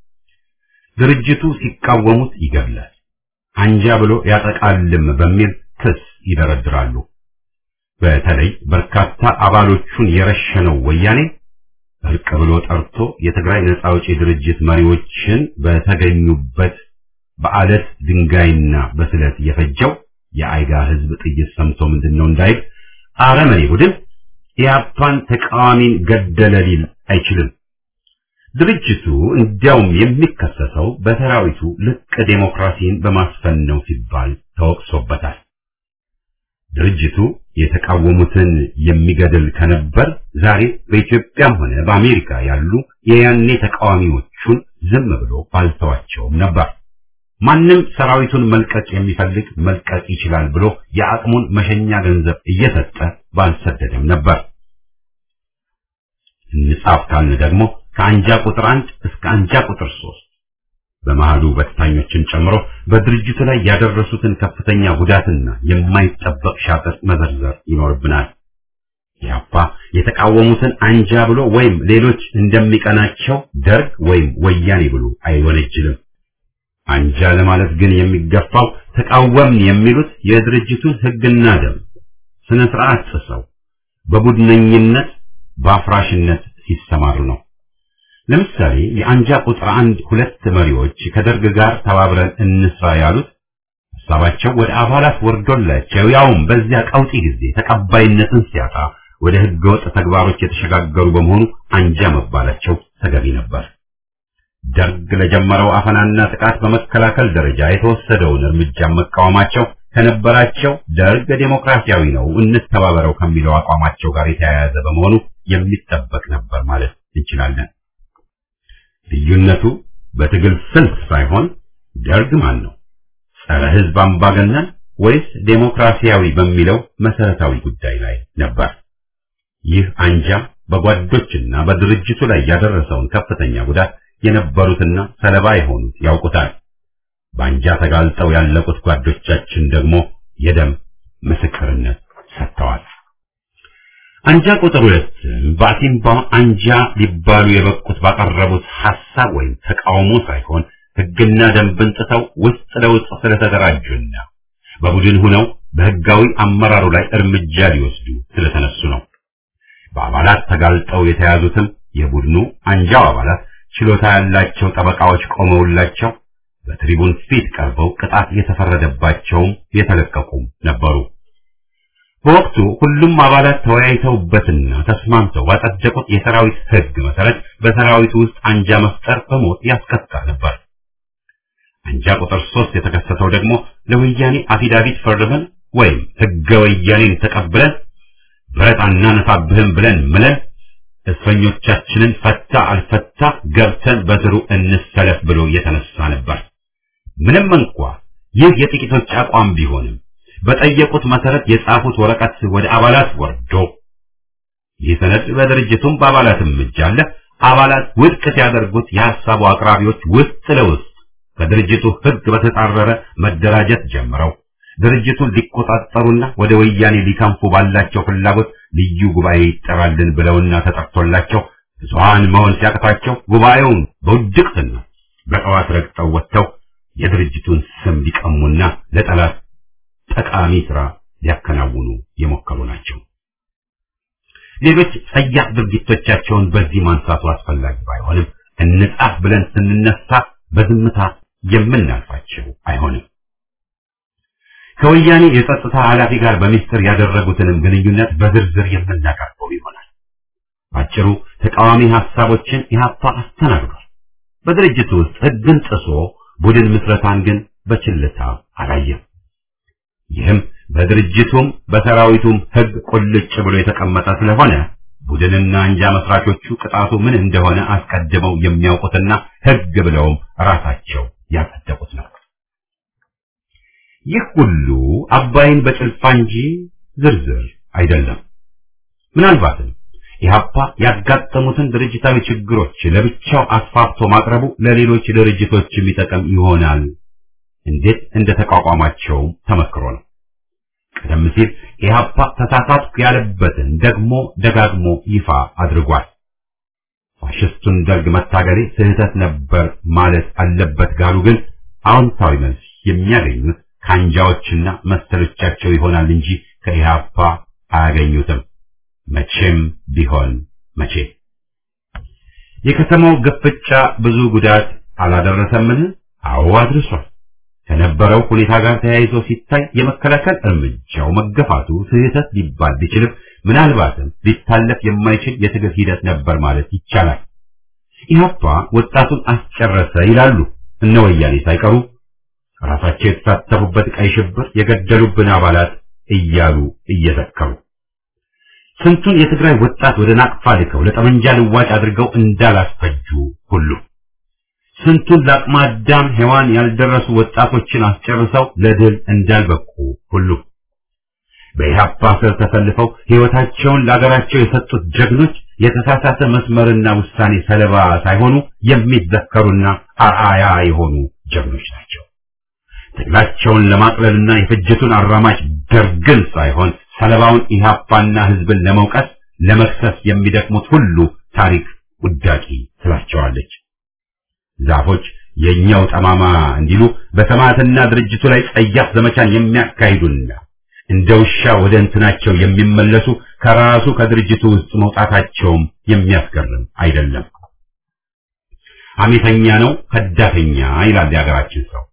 [SPEAKER 1] ድርጅቱ ሲቃወሙት ይገድላል፣ አንጃ ብሎ ያጠቃልም በሚል ክስ ይደረድራሉ። በተለይ በርካታ አባሎቹን የረሸነው ወያኔ እርቅ ብሎ ጠርቶ የትግራይ ነጻ አውጪ ድርጅት መሪዎችን በተገኙበት በአለት ድንጋይና በስለት የፈጀው የአይጋ ህዝብ ጥይት ሰምቶ ምንድነው እንዳይል አረመኔ ቡድን ኢህአፓን ተቃዋሚን ገደለ ሊል አይችልም። ድርጅቱ እንዲያውም የሚከሰሰው በሰራዊቱ ልቅ ዴሞክራሲን በማስፈን ነው ሲባል ተወቅሶበታል። ድርጅቱ የተቃወሙትን የሚገድል ከነበር ዛሬ በኢትዮጵያም ሆነ በአሜሪካ ያሉ የያኔ ተቃዋሚዎቹን ዝም ብሎ ባልተዋቸውም ነበር። ማንም ሰራዊቱን መልቀቅ የሚፈልግ መልቀቅ ይችላል ብሎ የአቅሙን መሸኛ ገንዘብ እየሰጠ ባልሰደደም ነበር። እንጻፍ ካልን ደግሞ ከአንጃ ቁጥር አንድ እስከ አንጃ ቁጥር ሶስት በመሃሉ በተታኞችን ጨምሮ በድርጅቱ ላይ ያደረሱትን ከፍተኛ ጉዳትና የማይጠበቅ ሻጥር መዘርዘር ይኖርብናል። ኢህአፓ የተቃወሙትን አንጃ ብሎ ወይም ሌሎች እንደሚቀናቸው ደርግ ወይም ወያኔ ብሎ አይወነጅልም። አንጃ ለማለት ግን የሚገፋው ተቃወምን የሚሉት የድርጅቱን ሕግና ደንብ ስነ ስርዓት ጥሰው በቡድነኝነት በአፍራሽነት ሲሰማሩ ነው። ለምሳሌ የአንጃ ቁጥር አንድ ሁለት መሪዎች ከደርግ ጋር ተባብረን እንስራ ያሉት ሀሳባቸው ወደ አባላት ወርዶላቸው ያውም በዚያ ቀውጢ ጊዜ ተቀባይነትን ሲያጣ ወደ ህገወጥ ተግባሮች የተሸጋገሩ በመሆኑ አንጃ መባላቸው ተገቢ ነበር። ደርግ ለጀመረው አፈናና ጥቃት በመከላከል ደረጃ የተወሰደውን እርምጃ መቃወማቸው ከነበራቸው ደርግ ዴሞክራሲያዊ ነው እንተባበረው ከሚለው አቋማቸው ጋር የተያያዘ በመሆኑ የሚጠበቅ ነበር ማለት እንችላለን። ልዩነቱ በትግል ስልት ሳይሆን ደርግ ማን ነው? ጸረ ህዝብ አምባገነን ወይስ ዴሞክራሲያዊ በሚለው መሰረታዊ ጉዳይ ላይ ነበር። ይህ አንጃ በጓዶችና በድርጅቱ ላይ ያደረሰውን ከፍተኛ ጉዳት የነበሩትና ሰለባ የሆኑት ያውቁታል። በአንጃ ተጋልጠው ያለቁት ጓዶቻችን ደግሞ የደም ምስክርነት ሰጥተዋል። አንጃ ቁጥር ሁለት በአሲምባ አንጃ ሊባሉ የበቁት ባቀረቡት ሐሳብ ወይም ተቃውሞ ሳይሆን ህግና ደንብን ጥሰው ውስጥ ለውስጥ ስለተደራጁና በቡድን ሆነው በህጋዊ አመራሩ ላይ እርምጃ ሊወስዱ ስለተነሱ ነው። በአባላት ተጋልጠው የተያዙትም የቡድኑ አንጃው አባላት ችሎታ ያላቸው ጠበቃዎች ቆመውላቸው በትሪቡን ፊት ቀርበው ቅጣት የተፈረደባቸውም የተለቀቁም ነበሩ። በወቅቱ ሁሉም አባላት ተወያይተውበትና ተስማምተው ባጸደቁት የሰራዊት ህግ መሰረት በሰራዊቱ ውስጥ አንጃ መፍጠር በሞት ያስቀጣ ነበር። አንጃ ቁጥር ሶስት የተከሰተው ደግሞ ለወያኔ አፊዳቪት ፈርመን ወይም ህገ ወያኔን ተቀብለን ብረት አናነሳብህም ብለን ምለን እስረኞቻችንን ፈታ አልፈታ ገብተን በትሩ እንሰለፍ ብሎ የተነሳ ነበር። ምንም እንኳ ይህ የጥቂቶች አቋም ቢሆንም በጠየቁት መሰረት የጻፉት ወረቀት ወደ አባላት ወርዶ ይህ ሰነድ በድርጅቱም በአባላትም እጅ አለ። አባላት ውድቅ ሲያደርጉት የሐሳቡ አቅራቢዎች ውስጥ ለውስጥ ከድርጅቱ ሕግ በተጻረረ መደራጀት ጀምረው ድርጅቱን ሊቆጣጠሩና ወደ ወያኔ ሊከንፉ ባላቸው ፍላጎት ልዩ ጉባኤ ይጠራልን ብለውና ተጠርቶላቸው ብዙሃን መሆን ሲያቅታቸው ጉባኤውን በውድቅትና በጠዋት ረግጠው ወጥተው የድርጅቱን ስም ሊቀሙና ለጠላት ጠቃሚ ስራ ሊያከናውኑ የሞከሩ ናቸው። ሌሎች ጸያፍ ድርጊቶቻቸውን በዚህ ማንሳቱ አስፈላጊ ባይሆንም እንጻፍ ብለን ስንነሳ በዝምታ የምናልፋቸው አይሆንም። ከወያኔ የጸጥታ ኃላፊ ጋር በሚስጥር ያደረጉትንም ግንኙነት በዝርዝር የምናቀርበው ይሆናል። ባጭሩ ተቃዋሚ ሐሳቦችን ኢህአፓ አስተናግዷል። በድርጅቱ ውስጥ ሕግን ጥሶ ቡድን ምስረታን ግን በችልታ አላየም። ይህም በድርጅቱም በሰራዊቱም ሕግ ቁልጭ ብሎ የተቀመጠ ስለሆነ ቡድንና አንጃ መስራቾቹ ቅጣቱ ምን እንደሆነ አስቀድመው የሚያውቁትና ሕግ ብለውም ራሳቸው ያጸደቁት ነው። ይህ ሁሉ አባይን በጭልፋ እንጂ ዝርዝር አይደለም። ምናልባትም ኢህአፓ ያጋጠሙትን ድርጅታዊ ችግሮች ለብቻው አስፋፍቶ ማቅረቡ ለሌሎች ድርጅቶች የሚጠቅም ይሆናል። እንዴት እንደተቋቋማቸው ተመክሮ ነው። ቀደም ሲል ኢህአፓ ተሳሳትኩ ያለበትን ደግሞ ደጋግሞ ይፋ አድርጓል። ፋሽስቱን ደርግ መታገሌ ስህተት ነበር ማለት አለበት ጋሉ ግን አዎንታዊ መልስ የሚያገኙት ከአንጃዎችና መሰሎቻቸው ይሆናል እንጂ ከኢህአፓ አያገኙትም። መቼም ቢሆን መቼ። የከተማው ግፍጫ ብዙ ጉዳት አላደረሰምን? አዎ አድርሷል። ከነበረው ሁኔታ ጋር ተያይዞ ሲታይ የመከላከል እርምጃው መገፋቱ ስህተት ሊባል ቢችልም ምናልባትም ሊታለፍ የማይችል የትግል ሂደት ነበር ማለት ይቻላል። ኢህአፓ ወጣቱን አስጨረሰ ይላሉ እነ ወያኔ ሳይቀሩ ራሳቸው የተሳተፉበት ቀይ ሽብር የገደሉብን አባላት እያሉ እየዘከሩ ስንቱን የትግራይ ወጣት ወደ ናቅፋ ልከው ለጠመንጃ ልዋጭ አድርገው እንዳላስፈጁ ሁሉ ስንቱን ለአቅመ አዳም ሔዋን ያልደረሱ ወጣቶችን አስጨርሰው ለድል እንዳልበቁ ሁሉ በኢህአፓ ስር ተሰልፈው ሕይወታቸውን ለአገራቸው የሰጡት ጀግኖች የተሳሳተ መስመርና ውሳኔ ሰለባ ሳይሆኑ የሚዘከሩና አርአያ የሆኑ ጀግኖች ናቸው። ትግላቸውን ለማቅለልና የፍጅቱን አራማጅ ደርግን ሳይሆን ሰለባውን ኢህአፓና ህዝብን ለመውቀስ ለመክሰስ የሚደክሙት ሁሉ ታሪክ ውዳቂ ትላቸዋለች። ዛፎች የኛው ጠማማ እንዲሉ በሰማዕትና ድርጅቱ ላይ ጸያፍ ዘመቻን የሚያካሂዱና እንደ ውሻ ወደ እንትናቸው የሚመለሱ ከራሱ ከድርጅቱ ውስጥ መውጣታቸውም የሚያስገርም አይደለም። ሐሜተኛ ነው፣ ከዳተኛ ይላል የሀገራችን ሰው።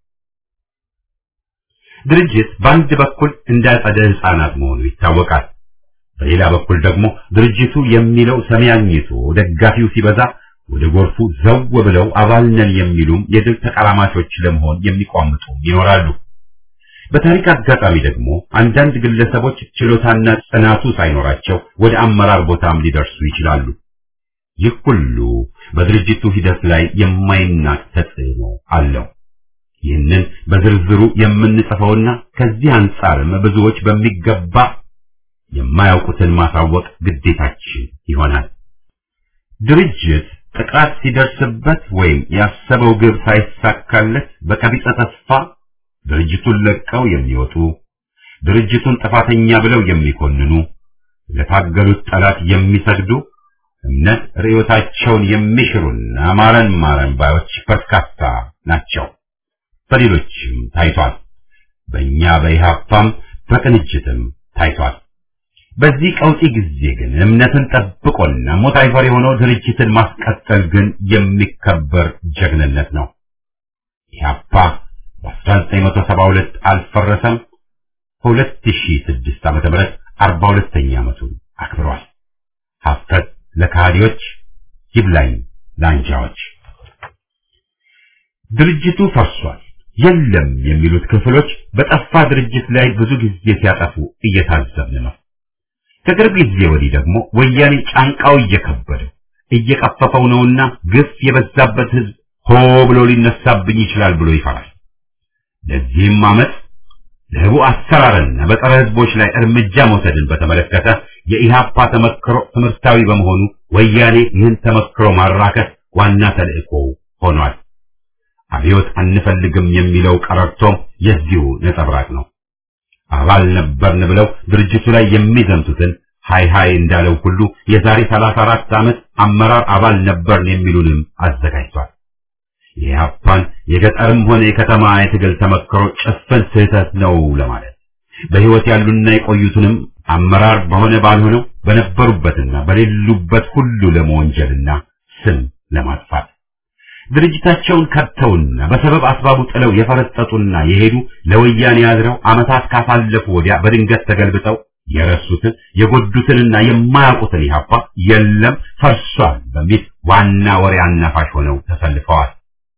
[SPEAKER 1] ድርጅት በአንድ በኩል እንዳጸደ ሕፃናት መሆኑ ይታወቃል። በሌላ በኩል ደግሞ ድርጅቱ የሚለው ሰሚ አግኝቶ ደጋፊው ሲበዛ ወደ ጎርፉ ዘው ብለው አባል ነን የሚሉም የድል ተቀራማቾች ለመሆን የሚቋምጡ ይኖራሉ። በታሪክ አጋጣሚ ደግሞ አንዳንድ ግለሰቦች ችሎታና ጽናቱ ሳይኖራቸው ወደ አመራር ቦታም ሊደርሱ ይችላሉ። ይህ ሁሉ በድርጅቱ ሂደት ላይ የማይናቅ ተጽዕኖ አለው። ይህንን በዝርዝሩ የምንጽፈውና ከዚህ አንጻርም ብዙዎች በሚገባ የማያውቁትን ማሳወቅ ግዴታችን ይሆናል። ድርጅት ጥቃት ሲደርስበት ወይም ያሰበው ግብ ሳይሳካለት በቀቢጸ ተስፋ ድርጅቱን ለቀው የሚወጡ ድርጅቱን ጥፋተኛ ብለው የሚኮንኑ ለታገሉት ጠላት የሚሰግዱ እምነት ርዕዮታቸውን የሚሽሩና ማረን ማረን ባዮች በርካታ ናቸው። በሌሎችም ታይቷል። በእኛ በኢህአፓም በቅንጅትም ታይቷል። በዚህ ቀውጢ ጊዜ ግን እምነትን ጠብቆና ሞት አይፈር የሆነው ድርጅትን ማስቀጠል ግን የሚከበር ጀግንነት ነው። ኢህአፓ በ1972 አልፈረሰም። በ2006 ዓመተ ምህረት 42ኛ ዓመቱን አክብሯል። ሀፍረት ለካህዲዎች ይብላኝ ለአንጃዎች። ድርጅቱ ፈርሷል የለም የሚሉት ክፍሎች በጠፋ ድርጅት ላይ ብዙ ጊዜ ሲያጠፉ እየታዘብን ነው። ከቅርብ ጊዜ ወዲህ ደግሞ ወያኔ ጫንቃው እየከበደው እየቀፈፈው ነውና ግፍ የበዛበት ህዝብ ሆ ብሎ ሊነሳብኝ ይችላል ብሎ ይፈራል። ለዚህም አመት ለህቡ አሰራርና በጸረ ህዝቦች ላይ እርምጃ መውሰድን በተመለከተ የኢህአፓ ተመክሮ ትምህርታዊ በመሆኑ ወያኔ ይህን ተመክሮ ማራከስ ዋና ተልእኮ ሆኗል። አብዮት አንፈልግም የሚለው ቀረርቶም የዚሁ ነጸብራቅ ነው። አባል ነበርን ብለው ድርጅቱ ላይ የሚዘምቱትን ሃይ ሃይ እንዳለው ሁሉ የዛሬ 34 ዓመት አመራር አባል ነበርን የሚሉንም አዘጋጅቷል። የኢህአፓን የገጠርም ሆነ የከተማ የትግል ተመክሮ ጭፍን ስህተት ነው ለማለት በህይወት ያሉና የቆዩትንም አመራር በሆነ ባልሆነው በነበሩበትና በሌሉበት ሁሉ ለመወንጀልና ስም ለማጥፋት ድርጅታቸውን ከድተውና በሰበብ አስባቡ ጥለው የፈረጠጡና የሄዱ ለወያኔ ያድረው ዓመታት ካሳለፉ ወዲያ በድንገት ተገልብጠው የረሱትን የጎዱትንና የማያውቁትን ኢህአፓ የለም ፈርሷል በሚል ዋና ወሬ አናፋሽ ሆነው ተሰልፈዋል።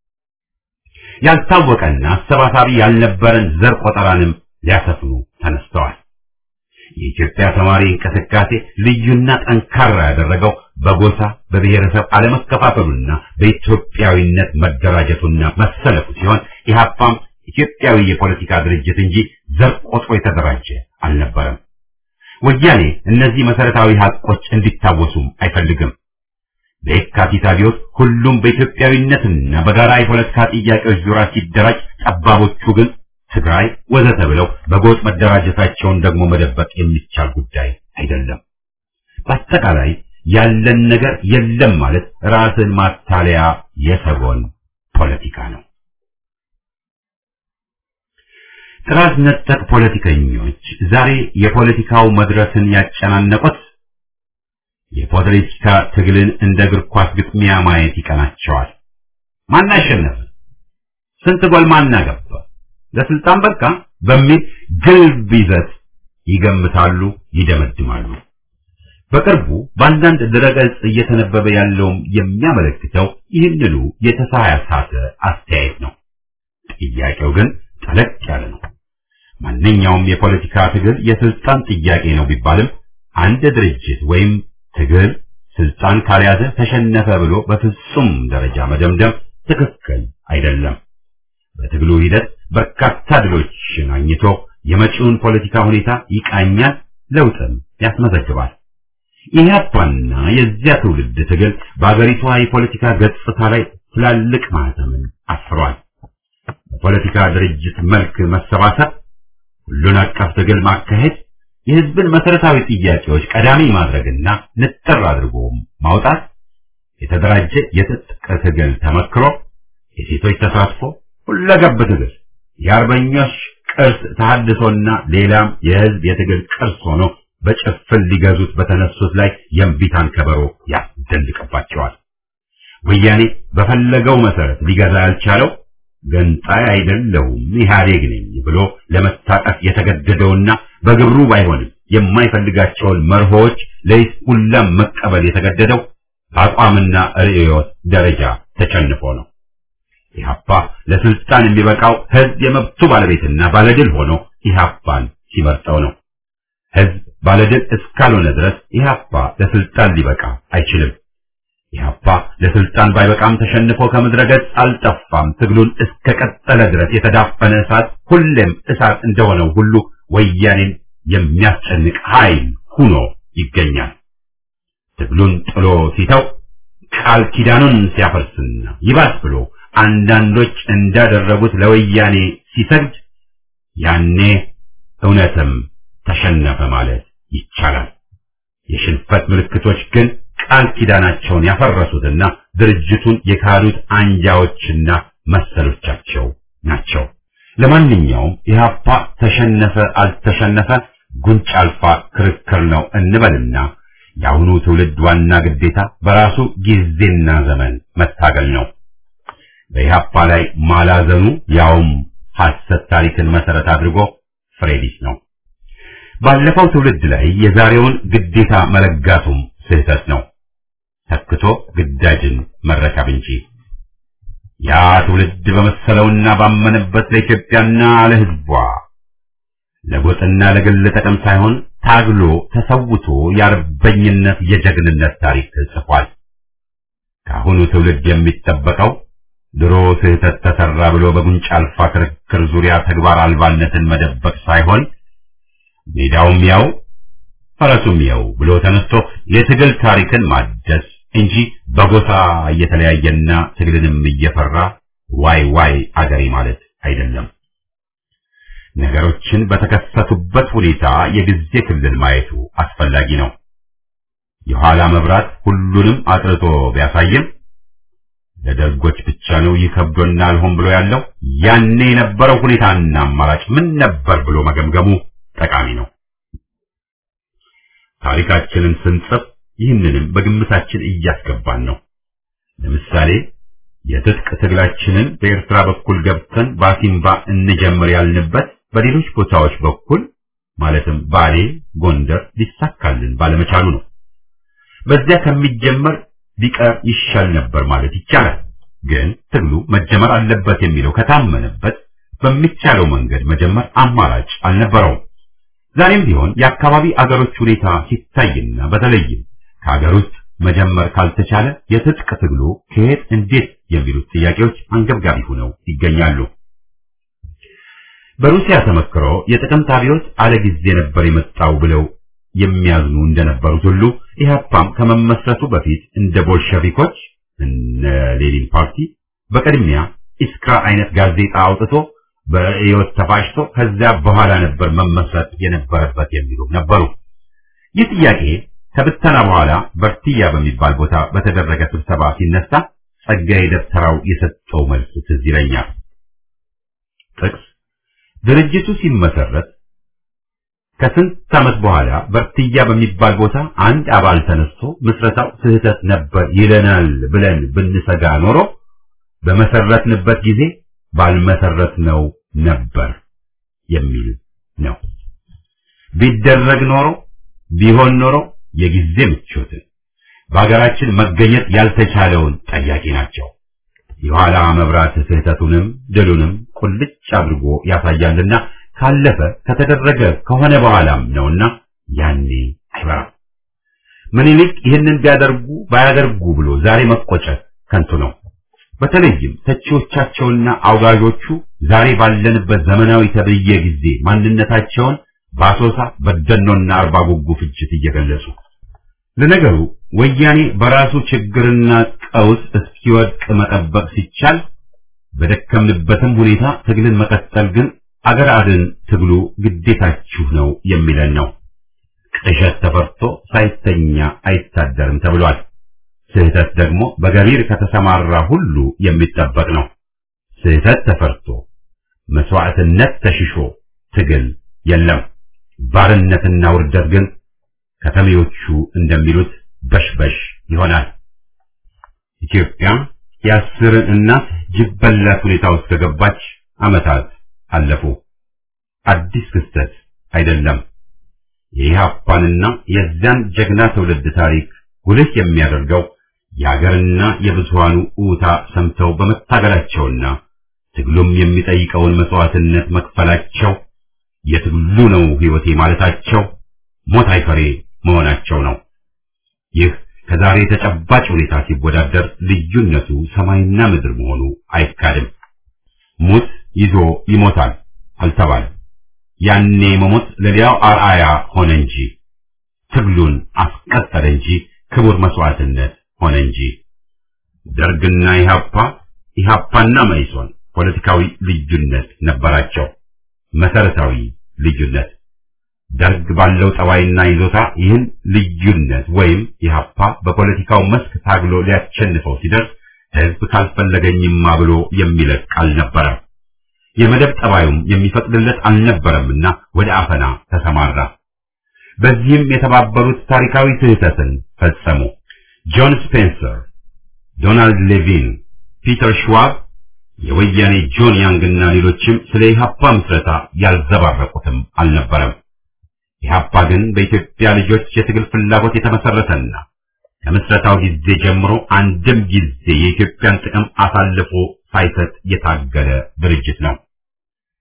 [SPEAKER 1] ያልታወቀና አሰባሳቢ ያልነበረን ዘር ቆጠራንም ሊያሰፍኑ ተነስተዋል። የኢትዮጵያ ተማሪ እንቅስቃሴ ልዩና ጠንካራ ያደረገው በጎሳ በብሔረሰብ አለመከፋፈሉና በኢትዮጵያዊነት መደራጀቱና መሰለፉ ሲሆን ኢህአፓም ኢትዮጵያዊ የፖለቲካ ድርጅት እንጂ ዘር ቆጥሮ የተደራጀ አልነበረም። ወያኔ እነዚህ መሰረታዊ ሀቆች እንዲታወሱም አይፈልግም። በየካቲት አብዮት ሁሉም በኢትዮጵያዊነትና በጋራ የፖለቲካ ጥያቄዎች ዙሪያ ሲደራጅ፣ ጠባቦቹ ግን ትግራይ ወዘተ ብለው በጎጥ መደራጀታቸውን ደግሞ መደበቅ የሚቻል ጉዳይ አይደለም። በአጠቃላይ ያለን ነገር የለም ማለት ራስን ማታለያ የሰጎን ፖለቲካ ነው። ጥራዝ ነጠቅ ፖለቲከኞች ዛሬ የፖለቲካው መድረስን ያጨናነቁት የፖለቲካ ትግልን እንደ እግር ኳስ ግጥሚያ ማየት ይቀናቸዋል። ማን አሸነፈ? ስንት ጎል ማን አገባ? ለስልጣን በቃ በሚል ግልብ ይዘት ይገምታሉ፣ ይደመድማሉ። በቅርቡ በአንዳንድ ድረገጽ እየተነበበ ያለውም የሚያመለክተው ይህንኑ የተሳሳተ አስተያየት ነው። ጥያቄው ግን ጠለቅ ያለ ነው። ማንኛውም የፖለቲካ ትግል የስልጣን ጥያቄ ነው ቢባልም አንድ ድርጅት ወይም ትግል ስልጣን ካልያዘ ተሸነፈ ብሎ በፍጹም ደረጃ መደምደም ትክክል አይደለም። በትግሉ ሂደት በርካታ ድሎችን አግኝቶ የመጪውን ፖለቲካ ሁኔታ ይቃኛል፣ ለውጥም ያስመዘግባል። ኢህአፓና የዚያ ትውልድ ትግል በአገሪቷ የፖለቲካ ገጽታ ላይ ትላልቅ ማህተምን አስሯል። በፖለቲካ ድርጅት መልክ መሰባሰብ፣ ሁሉን አቀፍ ትግል ማካሄድ፣ የህዝብን መሰረታዊ ጥያቄዎች ቀዳሚ ማድረግና ንጥር አድርጎ ማውጣት፣ የተደራጀ የትጥቅ ትግል ተመክሮ፣ የሴቶች ተሳትፎ፣ ሁለገብ ትግል፣ የአርበኞች ቅርስ ተሐድሶና ሌላም የህዝብ የትግል ቅርስ ሆኖ በጭፍን ሊገዙት በተነሱት ላይ የእምቢታን ከበሮ ያስደልቅባቸዋል። ወያኔ በፈለገው መሰረት ሊገዛ ያልቻለው ገንጣይ አይደለሁም ኢህአዴግ ነኝ ብሎ ለመታቀፍ የተገደደውና በግብሩ ባይሆንም የማይፈልጋቸውን መርሆዎች ለይስሙላም መቀበል የተገደደው በአቋምና ርዕዮት ደረጃ ተሸንፎ ነው። ኢህአፓ ለስልጣን የሚበቃው ህዝብ የመብቱ ባለቤትና ባለድል ሆኖ ኢህአፓን ሲመርጠው ነው። ህዝብ ባለድል እስካልሆነ ድረስ ኢህአፓ ለስልጣን ሊበቃ አይችልም። ኢህአፓ ለስልጣን ባይበቃም ተሸንፎ ከምድረ ገጽ አልጠፋም። ትግሉን እስከ ቀጠለ ድረስ የተዳፈነ እሳት ሁሌም እሳት እንደሆነው ሁሉ ወያኔን የሚያስጨንቅ ኃይል ሁኖ ይገኛል። ትግሉን ጥሎ ሲተው ቃል ኪዳኑን ሲያፈርስና ይባስ ብሎ አንዳንዶች እንዳደረጉት ለወያኔ ሲሰግድ ያኔ እውነትም ተሸነፈ ማለት ይቻላል። የሽንፈት ምልክቶች ግን ቃል ኪዳናቸውን ያፈረሱትና ድርጅቱን የካዱት አንጃዎችና መሰሎቻቸው ናቸው። ለማንኛውም ኢህአፓ ተሸነፈ አልተሸነፈ ጉንጭ አልፋ ክርክር ነው እንበልና የአሁኑ ትውልድ ዋና ግዴታ በራሱ ጊዜና ዘመን መታገል ነው። በኢህአፓ ላይ ማላዘኑ ያውም ሐሰት ታሪክን መሰረት አድርጎ ፍሬዲስ ነው። ባለፈው ትውልድ ላይ የዛሬውን ግዴታ መለጋቱም ስህተት ነው። ተክቶ ግዳጅን መረከብ እንጂ ያ ትውልድ በመሰለውና ባመነበት ለኢትዮጵያና ለሕዝቧ ለጎጥና ለግል ጥቅም ሳይሆን ታግሎ ተሰውቶ የአርበኝነት የጀግንነት ታሪክ ተጽፏል። ከአሁኑ ትውልድ የሚጠበቀው ድሮ ስህተት ተሰራ ብሎ በጉንጭ አልፋ ክርክር ዙሪያ ተግባር አልባነትን መደበቅ ሳይሆን ሜዳውም ያው ፈረሱም ያው ብሎ ተነስቶ የትግል ታሪክን ማደስ እንጂ በጎሳ እየተለያየና ትግልንም እየፈራ ዋይ ዋይ አገሬ ማለት አይደለም። ነገሮችን በተከሰቱበት ሁኔታ የጊዜ ክልል ማየቱ አስፈላጊ ነው። የኋላ መብራት ሁሉንም አጥርቶ ቢያሳይም ለደርጎች ብቻ ነው ይከብዶናል ሆን ብሎ ያለው ያኔ የነበረው ሁኔታና አማራጭ ምን ነበር ብሎ መገምገሙ ጠቃሚ ነው። ታሪካችንን ስንጽፍ ይህንንም በግምታችን እያስገባን ነው። ለምሳሌ የትጥቅ ትግላችንን በኤርትራ በኩል ገብተን ባሲምባ እንጀምር ያልንበት በሌሎች ቦታዎች በኩል ማለትም ባሌ፣ ጎንደር ሊሳካልን ባለመቻሉ ነው። በዚያ ከሚጀመር ቢቀር ይሻል ነበር ማለት ይቻላል። ግን ትግሉ መጀመር አለበት የሚለው ከታመነበት በሚቻለው መንገድ መጀመር አማራጭ አልነበረውም። ዛሬም ቢሆን የአካባቢ አገሮች ሁኔታ ሲታይና በተለይም ከሀገር ውስጥ መጀመር ካልተቻለ የትጥቅ ትግሉ ከየት እንዴት የሚሉት ጥያቄዎች አንገብጋቢ ሆነው ይገኛሉ። በሩሲያ ተመክሮ የጥቅምት አብዮት አለ ጊዜ ነበር የመጣው ብለው የሚያዝኑ እንደነበሩት ሁሉ ኢህአፓም ከመመስረቱ በፊት እንደ ቦልሸቪኮች እነ ሌኒን ፓርቲ በቅድሚያ ኢስክራ አይነት ጋዜጣ አውጥቶ በህይወት ተፋጭቶ ከዚያ በኋላ ነበር መመስረት የነበረበት የሚሉ ነበሩ። ይህ ጥያቄ ከብተና በኋላ በርቲያ በሚባል ቦታ በተደረገ ስብሰባ ሲነሳ ጸጋዬ ደብተራው የሰጠው መልስ ትዝ ይለኛል። ጥቅስ ድርጅቱ ሲመሰረት ከስንት ዓመት በኋላ በርትያ በሚባል ቦታ አንድ አባል ተነስቶ ምስረታው ስህተት ነበር ይለናል ብለን ብንሰጋ ኖሮ በመሰረትንበት ጊዜ ባልመሰረት ነው ነበር የሚል ነው። ቢደረግ ኖሮ ቢሆን ኖሮ የጊዜ ምቾትን በሀገራችን መገኘት ያልተቻለውን ጠያቂ ናቸው። የኋላ መብራት ስህተቱንም ድሉንም ቁልጭ አድርጎ ያሳያልና ካለፈ ከተደረገ ከሆነ በኋላም ነውና ያኔ አይበራም። ምኒልክ ይህንን ቢያደርጉ ባያደርጉ ብሎ ዛሬ መቆጨት ከንቱ ነው። በተለይም ተቺዎቻቸውና አውጋዦቹ ዛሬ ባለንበት ዘመናዊ ተብዬ ጊዜ ማንነታቸውን በአሶሳ በደኖና አርባ ጉጉ ፍጅት እየገለጹ ለነገሩ ወያኔ በራሱ ችግርና ቀውስ እስኪወድቅ መጠበቅ ሲቻል በደከምንበትም ሁኔታ ትግልን መቀጠል ግን አገር አድን ትግሉ ግዴታችሁ ነው የሚለን ነው። ቅዠት ተፈርቶ ሳይተኛ አይታደርም ተብሏል። ስህተት ደግሞ በገቢር ከተሰማራ ሁሉ የሚጠበቅ ነው። ስህተት ተፈርቶ መስዋዕትነት ተሽሾ ትግል የለም። ባርነትና ውርደት ግን ከተሜዎቹ እንደሚሉት በሽበሽ ይሆናል። ኢትዮጵያ የአስርን እናት ጅብ በላት ሁኔታ ውስጥ ከገባች ዓመታት አለፉ። አዲስ ክስተት አይደለም። የኢህአፓንና የዚያን ጀግና ትውልድ ታሪክ ጉልህ የሚያደርገው የአገርና የብዙሃኑ ኡታ ሰምተው በመታገላቸውና ትግሉም የሚጠይቀውን መስዋዕትነት መክፈላቸው የትግሉ ነው ሕይወቴ ማለታቸው ሞት አይፈሬ መሆናቸው ነው። ይህ ከዛሬ ተጨባጭ ሁኔታ ሲወዳደር ልዩነቱ ሰማይና ምድር መሆኑ አይካድም። ሙት ይዞ ይሞታል አልተባለም። ያኔ መሞት ለሌላው አርአያ ሆነ እንጂ ትግሉን አስቀጠለ እንጂ ክቡር መስዋዕትነት ሆነ እንጂ ደርግና ኢህአፓ ኢህአፓና መኢሶን ፖለቲካዊ ልዩነት ነበራቸው። መሰረታዊ ልዩነት ደርግ ባለው ጠባይና ይዞታ ይህን ልዩነት ወይም ኢህአፓ በፖለቲካው መስክ ታግሎ ሊያሸንፈው ሲደርስ ህዝብ ካልፈለገኝማ ብሎ የሚለቅ አልነበረም። የመደብ ጠባዩም የሚፈቅድለት አልነበረምና ወደ አፈና ተሰማራ። በዚህም የተባበሩት ታሪካዊ ስህተትን ፈጸሙ። ጆን ስፔንሰር፣ ዶናልድ ሌቪን፣ ፒተር ሽዋብ፣ የወያኔ ጆን ያንግና ሌሎችም ስለ ኢህአፓ ምስረታ ያልዘባረቁትም አልነበረም። ኢህአፓ ግን በኢትዮጵያ ልጆች የትግል ፍላጎት የተመሰረተና ከምስረታው ጊዜ ጀምሮ አንድም ጊዜ የኢትዮጵያን ጥቅም አሳልፎ ሳይሰጥ የታገለ ድርጅት ነው።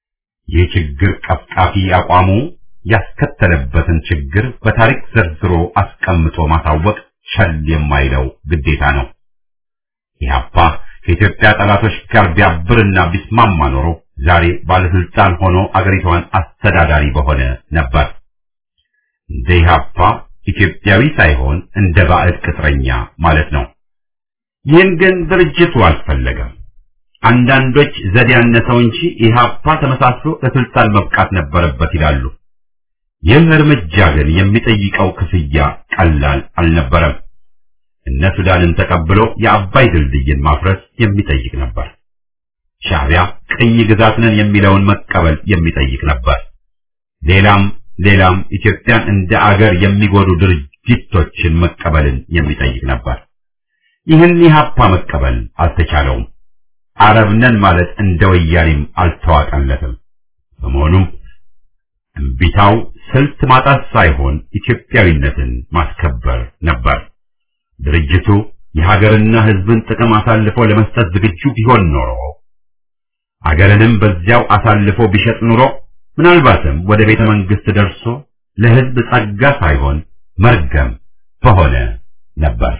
[SPEAKER 1] ይህ ችግር ቀፍቃፊ አቋሙ ያስከተለበትን ችግር በታሪክ ዘርዝሮ አስቀምጦ ማሳወቅ ቸል የማይለው ግዴታ ነው። ኢህአፓ ከኢትዮጵያ ጠላቶች ጋር ቢያብርና ቢስማማ ኖሮ ዛሬ ባለስልጣን ሆኖ አገሪቷን አስተዳዳሪ በሆነ ነበር። እንደ ኢህአፓ ኢትዮጵያዊ ሳይሆን እንደ ባዕድ ቅጥረኛ ማለት ነው። ይህን ግን ድርጅቱ አልፈለገም። አንዳንዶች ዘዴ ያነሰው እንጂ ኢህአፓ ተመሳስሎ ለስልጣን መብቃት ነበረበት ይላሉ። ይህ እርምጃ ግን የሚጠይቀው ክፍያ ቀላል አልነበረም። እነ ሱዳንን ተቀብሎ የአባይ ድልድይን ማፍረስ የሚጠይቅ ነበር። ሻዕቢያ ቅኝ ግዛት ነን የሚለውን መቀበል የሚጠይቅ ነበር። ሌላም ሌላም ኢትዮጵያን እንደ አገር የሚጎዱ ድርጅቶችን መቀበልን የሚጠይቅ ነበር። ይህን ኢህአፓ መቀበል አልተቻለውም። አረብ ነን ማለት እንደ ወያኔም አልተዋጠለትም። በመሆኑም እምቢታው ስልት ማጣት ሳይሆን ኢትዮጵያዊነትን ማስከበር ነበር። ድርጅቱ የሀገርና ሕዝብን ጥቅም አሳልፎ ለመስጠት ዝግጁ ቢሆን ኖሮ አገርንም በዚያው አሳልፎ ቢሸጥ ኑሮ ምናልባትም ወደ ቤተ መንግስት ደርሶ ለሕዝብ ጸጋ ሳይሆን መርገም በሆነ ነበር።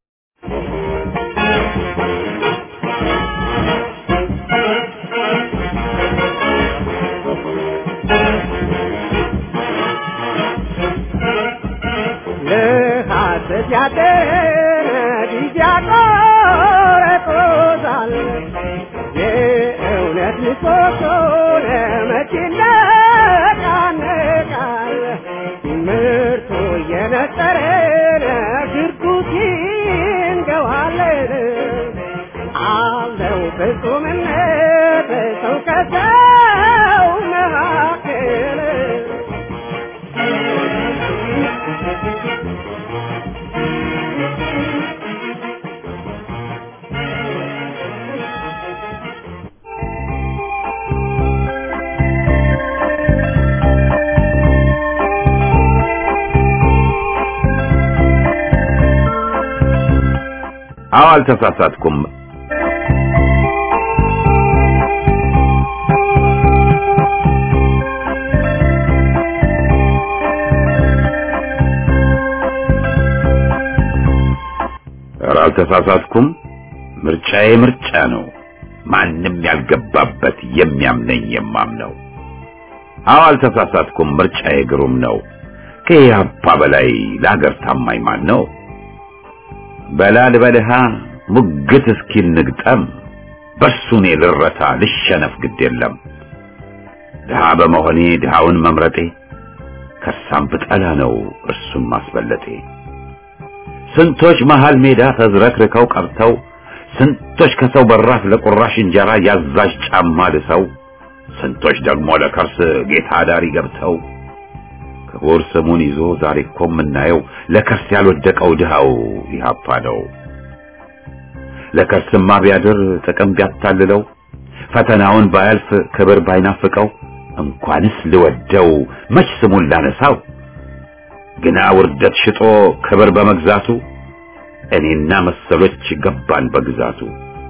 [SPEAKER 2] ለሐሰት ያደረ ጊዜ ያቆረቆዛል። የእውነት ምሰሶ ለመቼ ይነቃነቃል? ምርቱ እየነጠረ ግርጉት ይንገዋለን። አለው ፍጹምነት ሰው ከሰው መካከል
[SPEAKER 4] አዎ አልተሳሳትኩም። ኧረ አልተሳሳትኩም። ምርጫዬ ምርጫ ነው። ማንም ያልገባበት የሚያምነኝ የማምነው። አዎ አልተሳሳትኩም። ምርጫዬ ግሩም ነው። ከኢህአፓ በላይ ለሀገር ታማኝ ማን ነው? በላል በልሃ ሙግት እስኪል ንግጠም በሱ እኔ ልረታ ልሸነፍ ግድ የለም። ድሃ በመሆኔ ድሃውን መምረጤ ከሳም ብጠላ ነው እርሱን ማስበለጤ። ስንቶች መሃል ሜዳ ተዝረክርከው ቀርተው ስንቶች ከሰው በራፍ ለቁራሽ እንጀራ ያዛዥ ጫማ ልሰው ስንቶች ደግሞ ለከርስ ጌታ ዳሪ ገብተው ክቡር ስሙን ይዞ ዛሬ እኮ የምናየው ለከርስ ያልወደቀው ድሃው ኢህአፓ ነው። ለከርስማ ቢያድር ጥቅም ቢያታልለው ፈተናውን ባያልፍ ክብር ባይናፍቀው እንኳንስ ልወደው መች ስሙን ላነሳው ግና ውርደት ሽጦ ክብር በመግዛቱ እኔና መሰሎች ገባን በግዛቱ።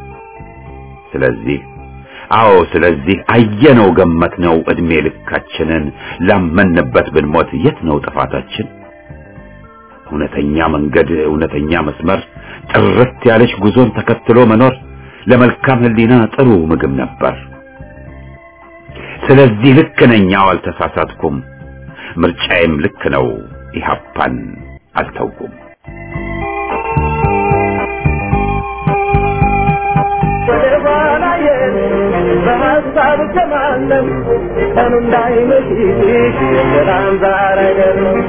[SPEAKER 4] ስለዚህ አዎ ስለዚህ አየነው ገመትነው እድሜ ልካችንን ላመንበት ብንሞት የት ነው ጥፋታችን? እውነተኛ መንገድ እውነተኛ መስመር ጥርት ያለች ጉዞን ተከትሎ መኖር ለመልካም ሕሊና ጥሩ ምግብ ነበር። ስለዚህ ልክ ነኝ፣ አዎ አልተሳሳትኩም። ምርጫዬም ልክ ነው፣ ኢህአፓን አልተውኩም።
[SPEAKER 2] ወደ ኋላ የት በሀሳብ ከማለም ቀኑ እንዳይመሽ ሰላም ዛሬ አይደለም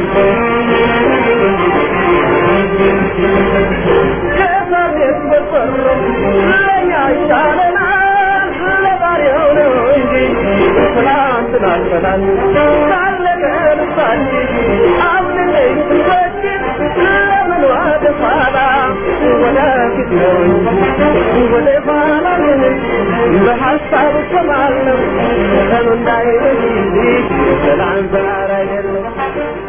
[SPEAKER 2] ከሳቤት በፈሮ ለእኛ ይሻለናል ለዛሬው ነው እንጂ ትናንትን አልፈናል ካለቀ ልባችን አብልለኝ ስንወድቅ ለምን ወደ ኋላ ወደፊት ነው እንጂ ወደ ኋላ ምን በሀሳብ እኮማለሁ ቀኑ እንዳይመሽ ሰላም ዛሬ አይደለም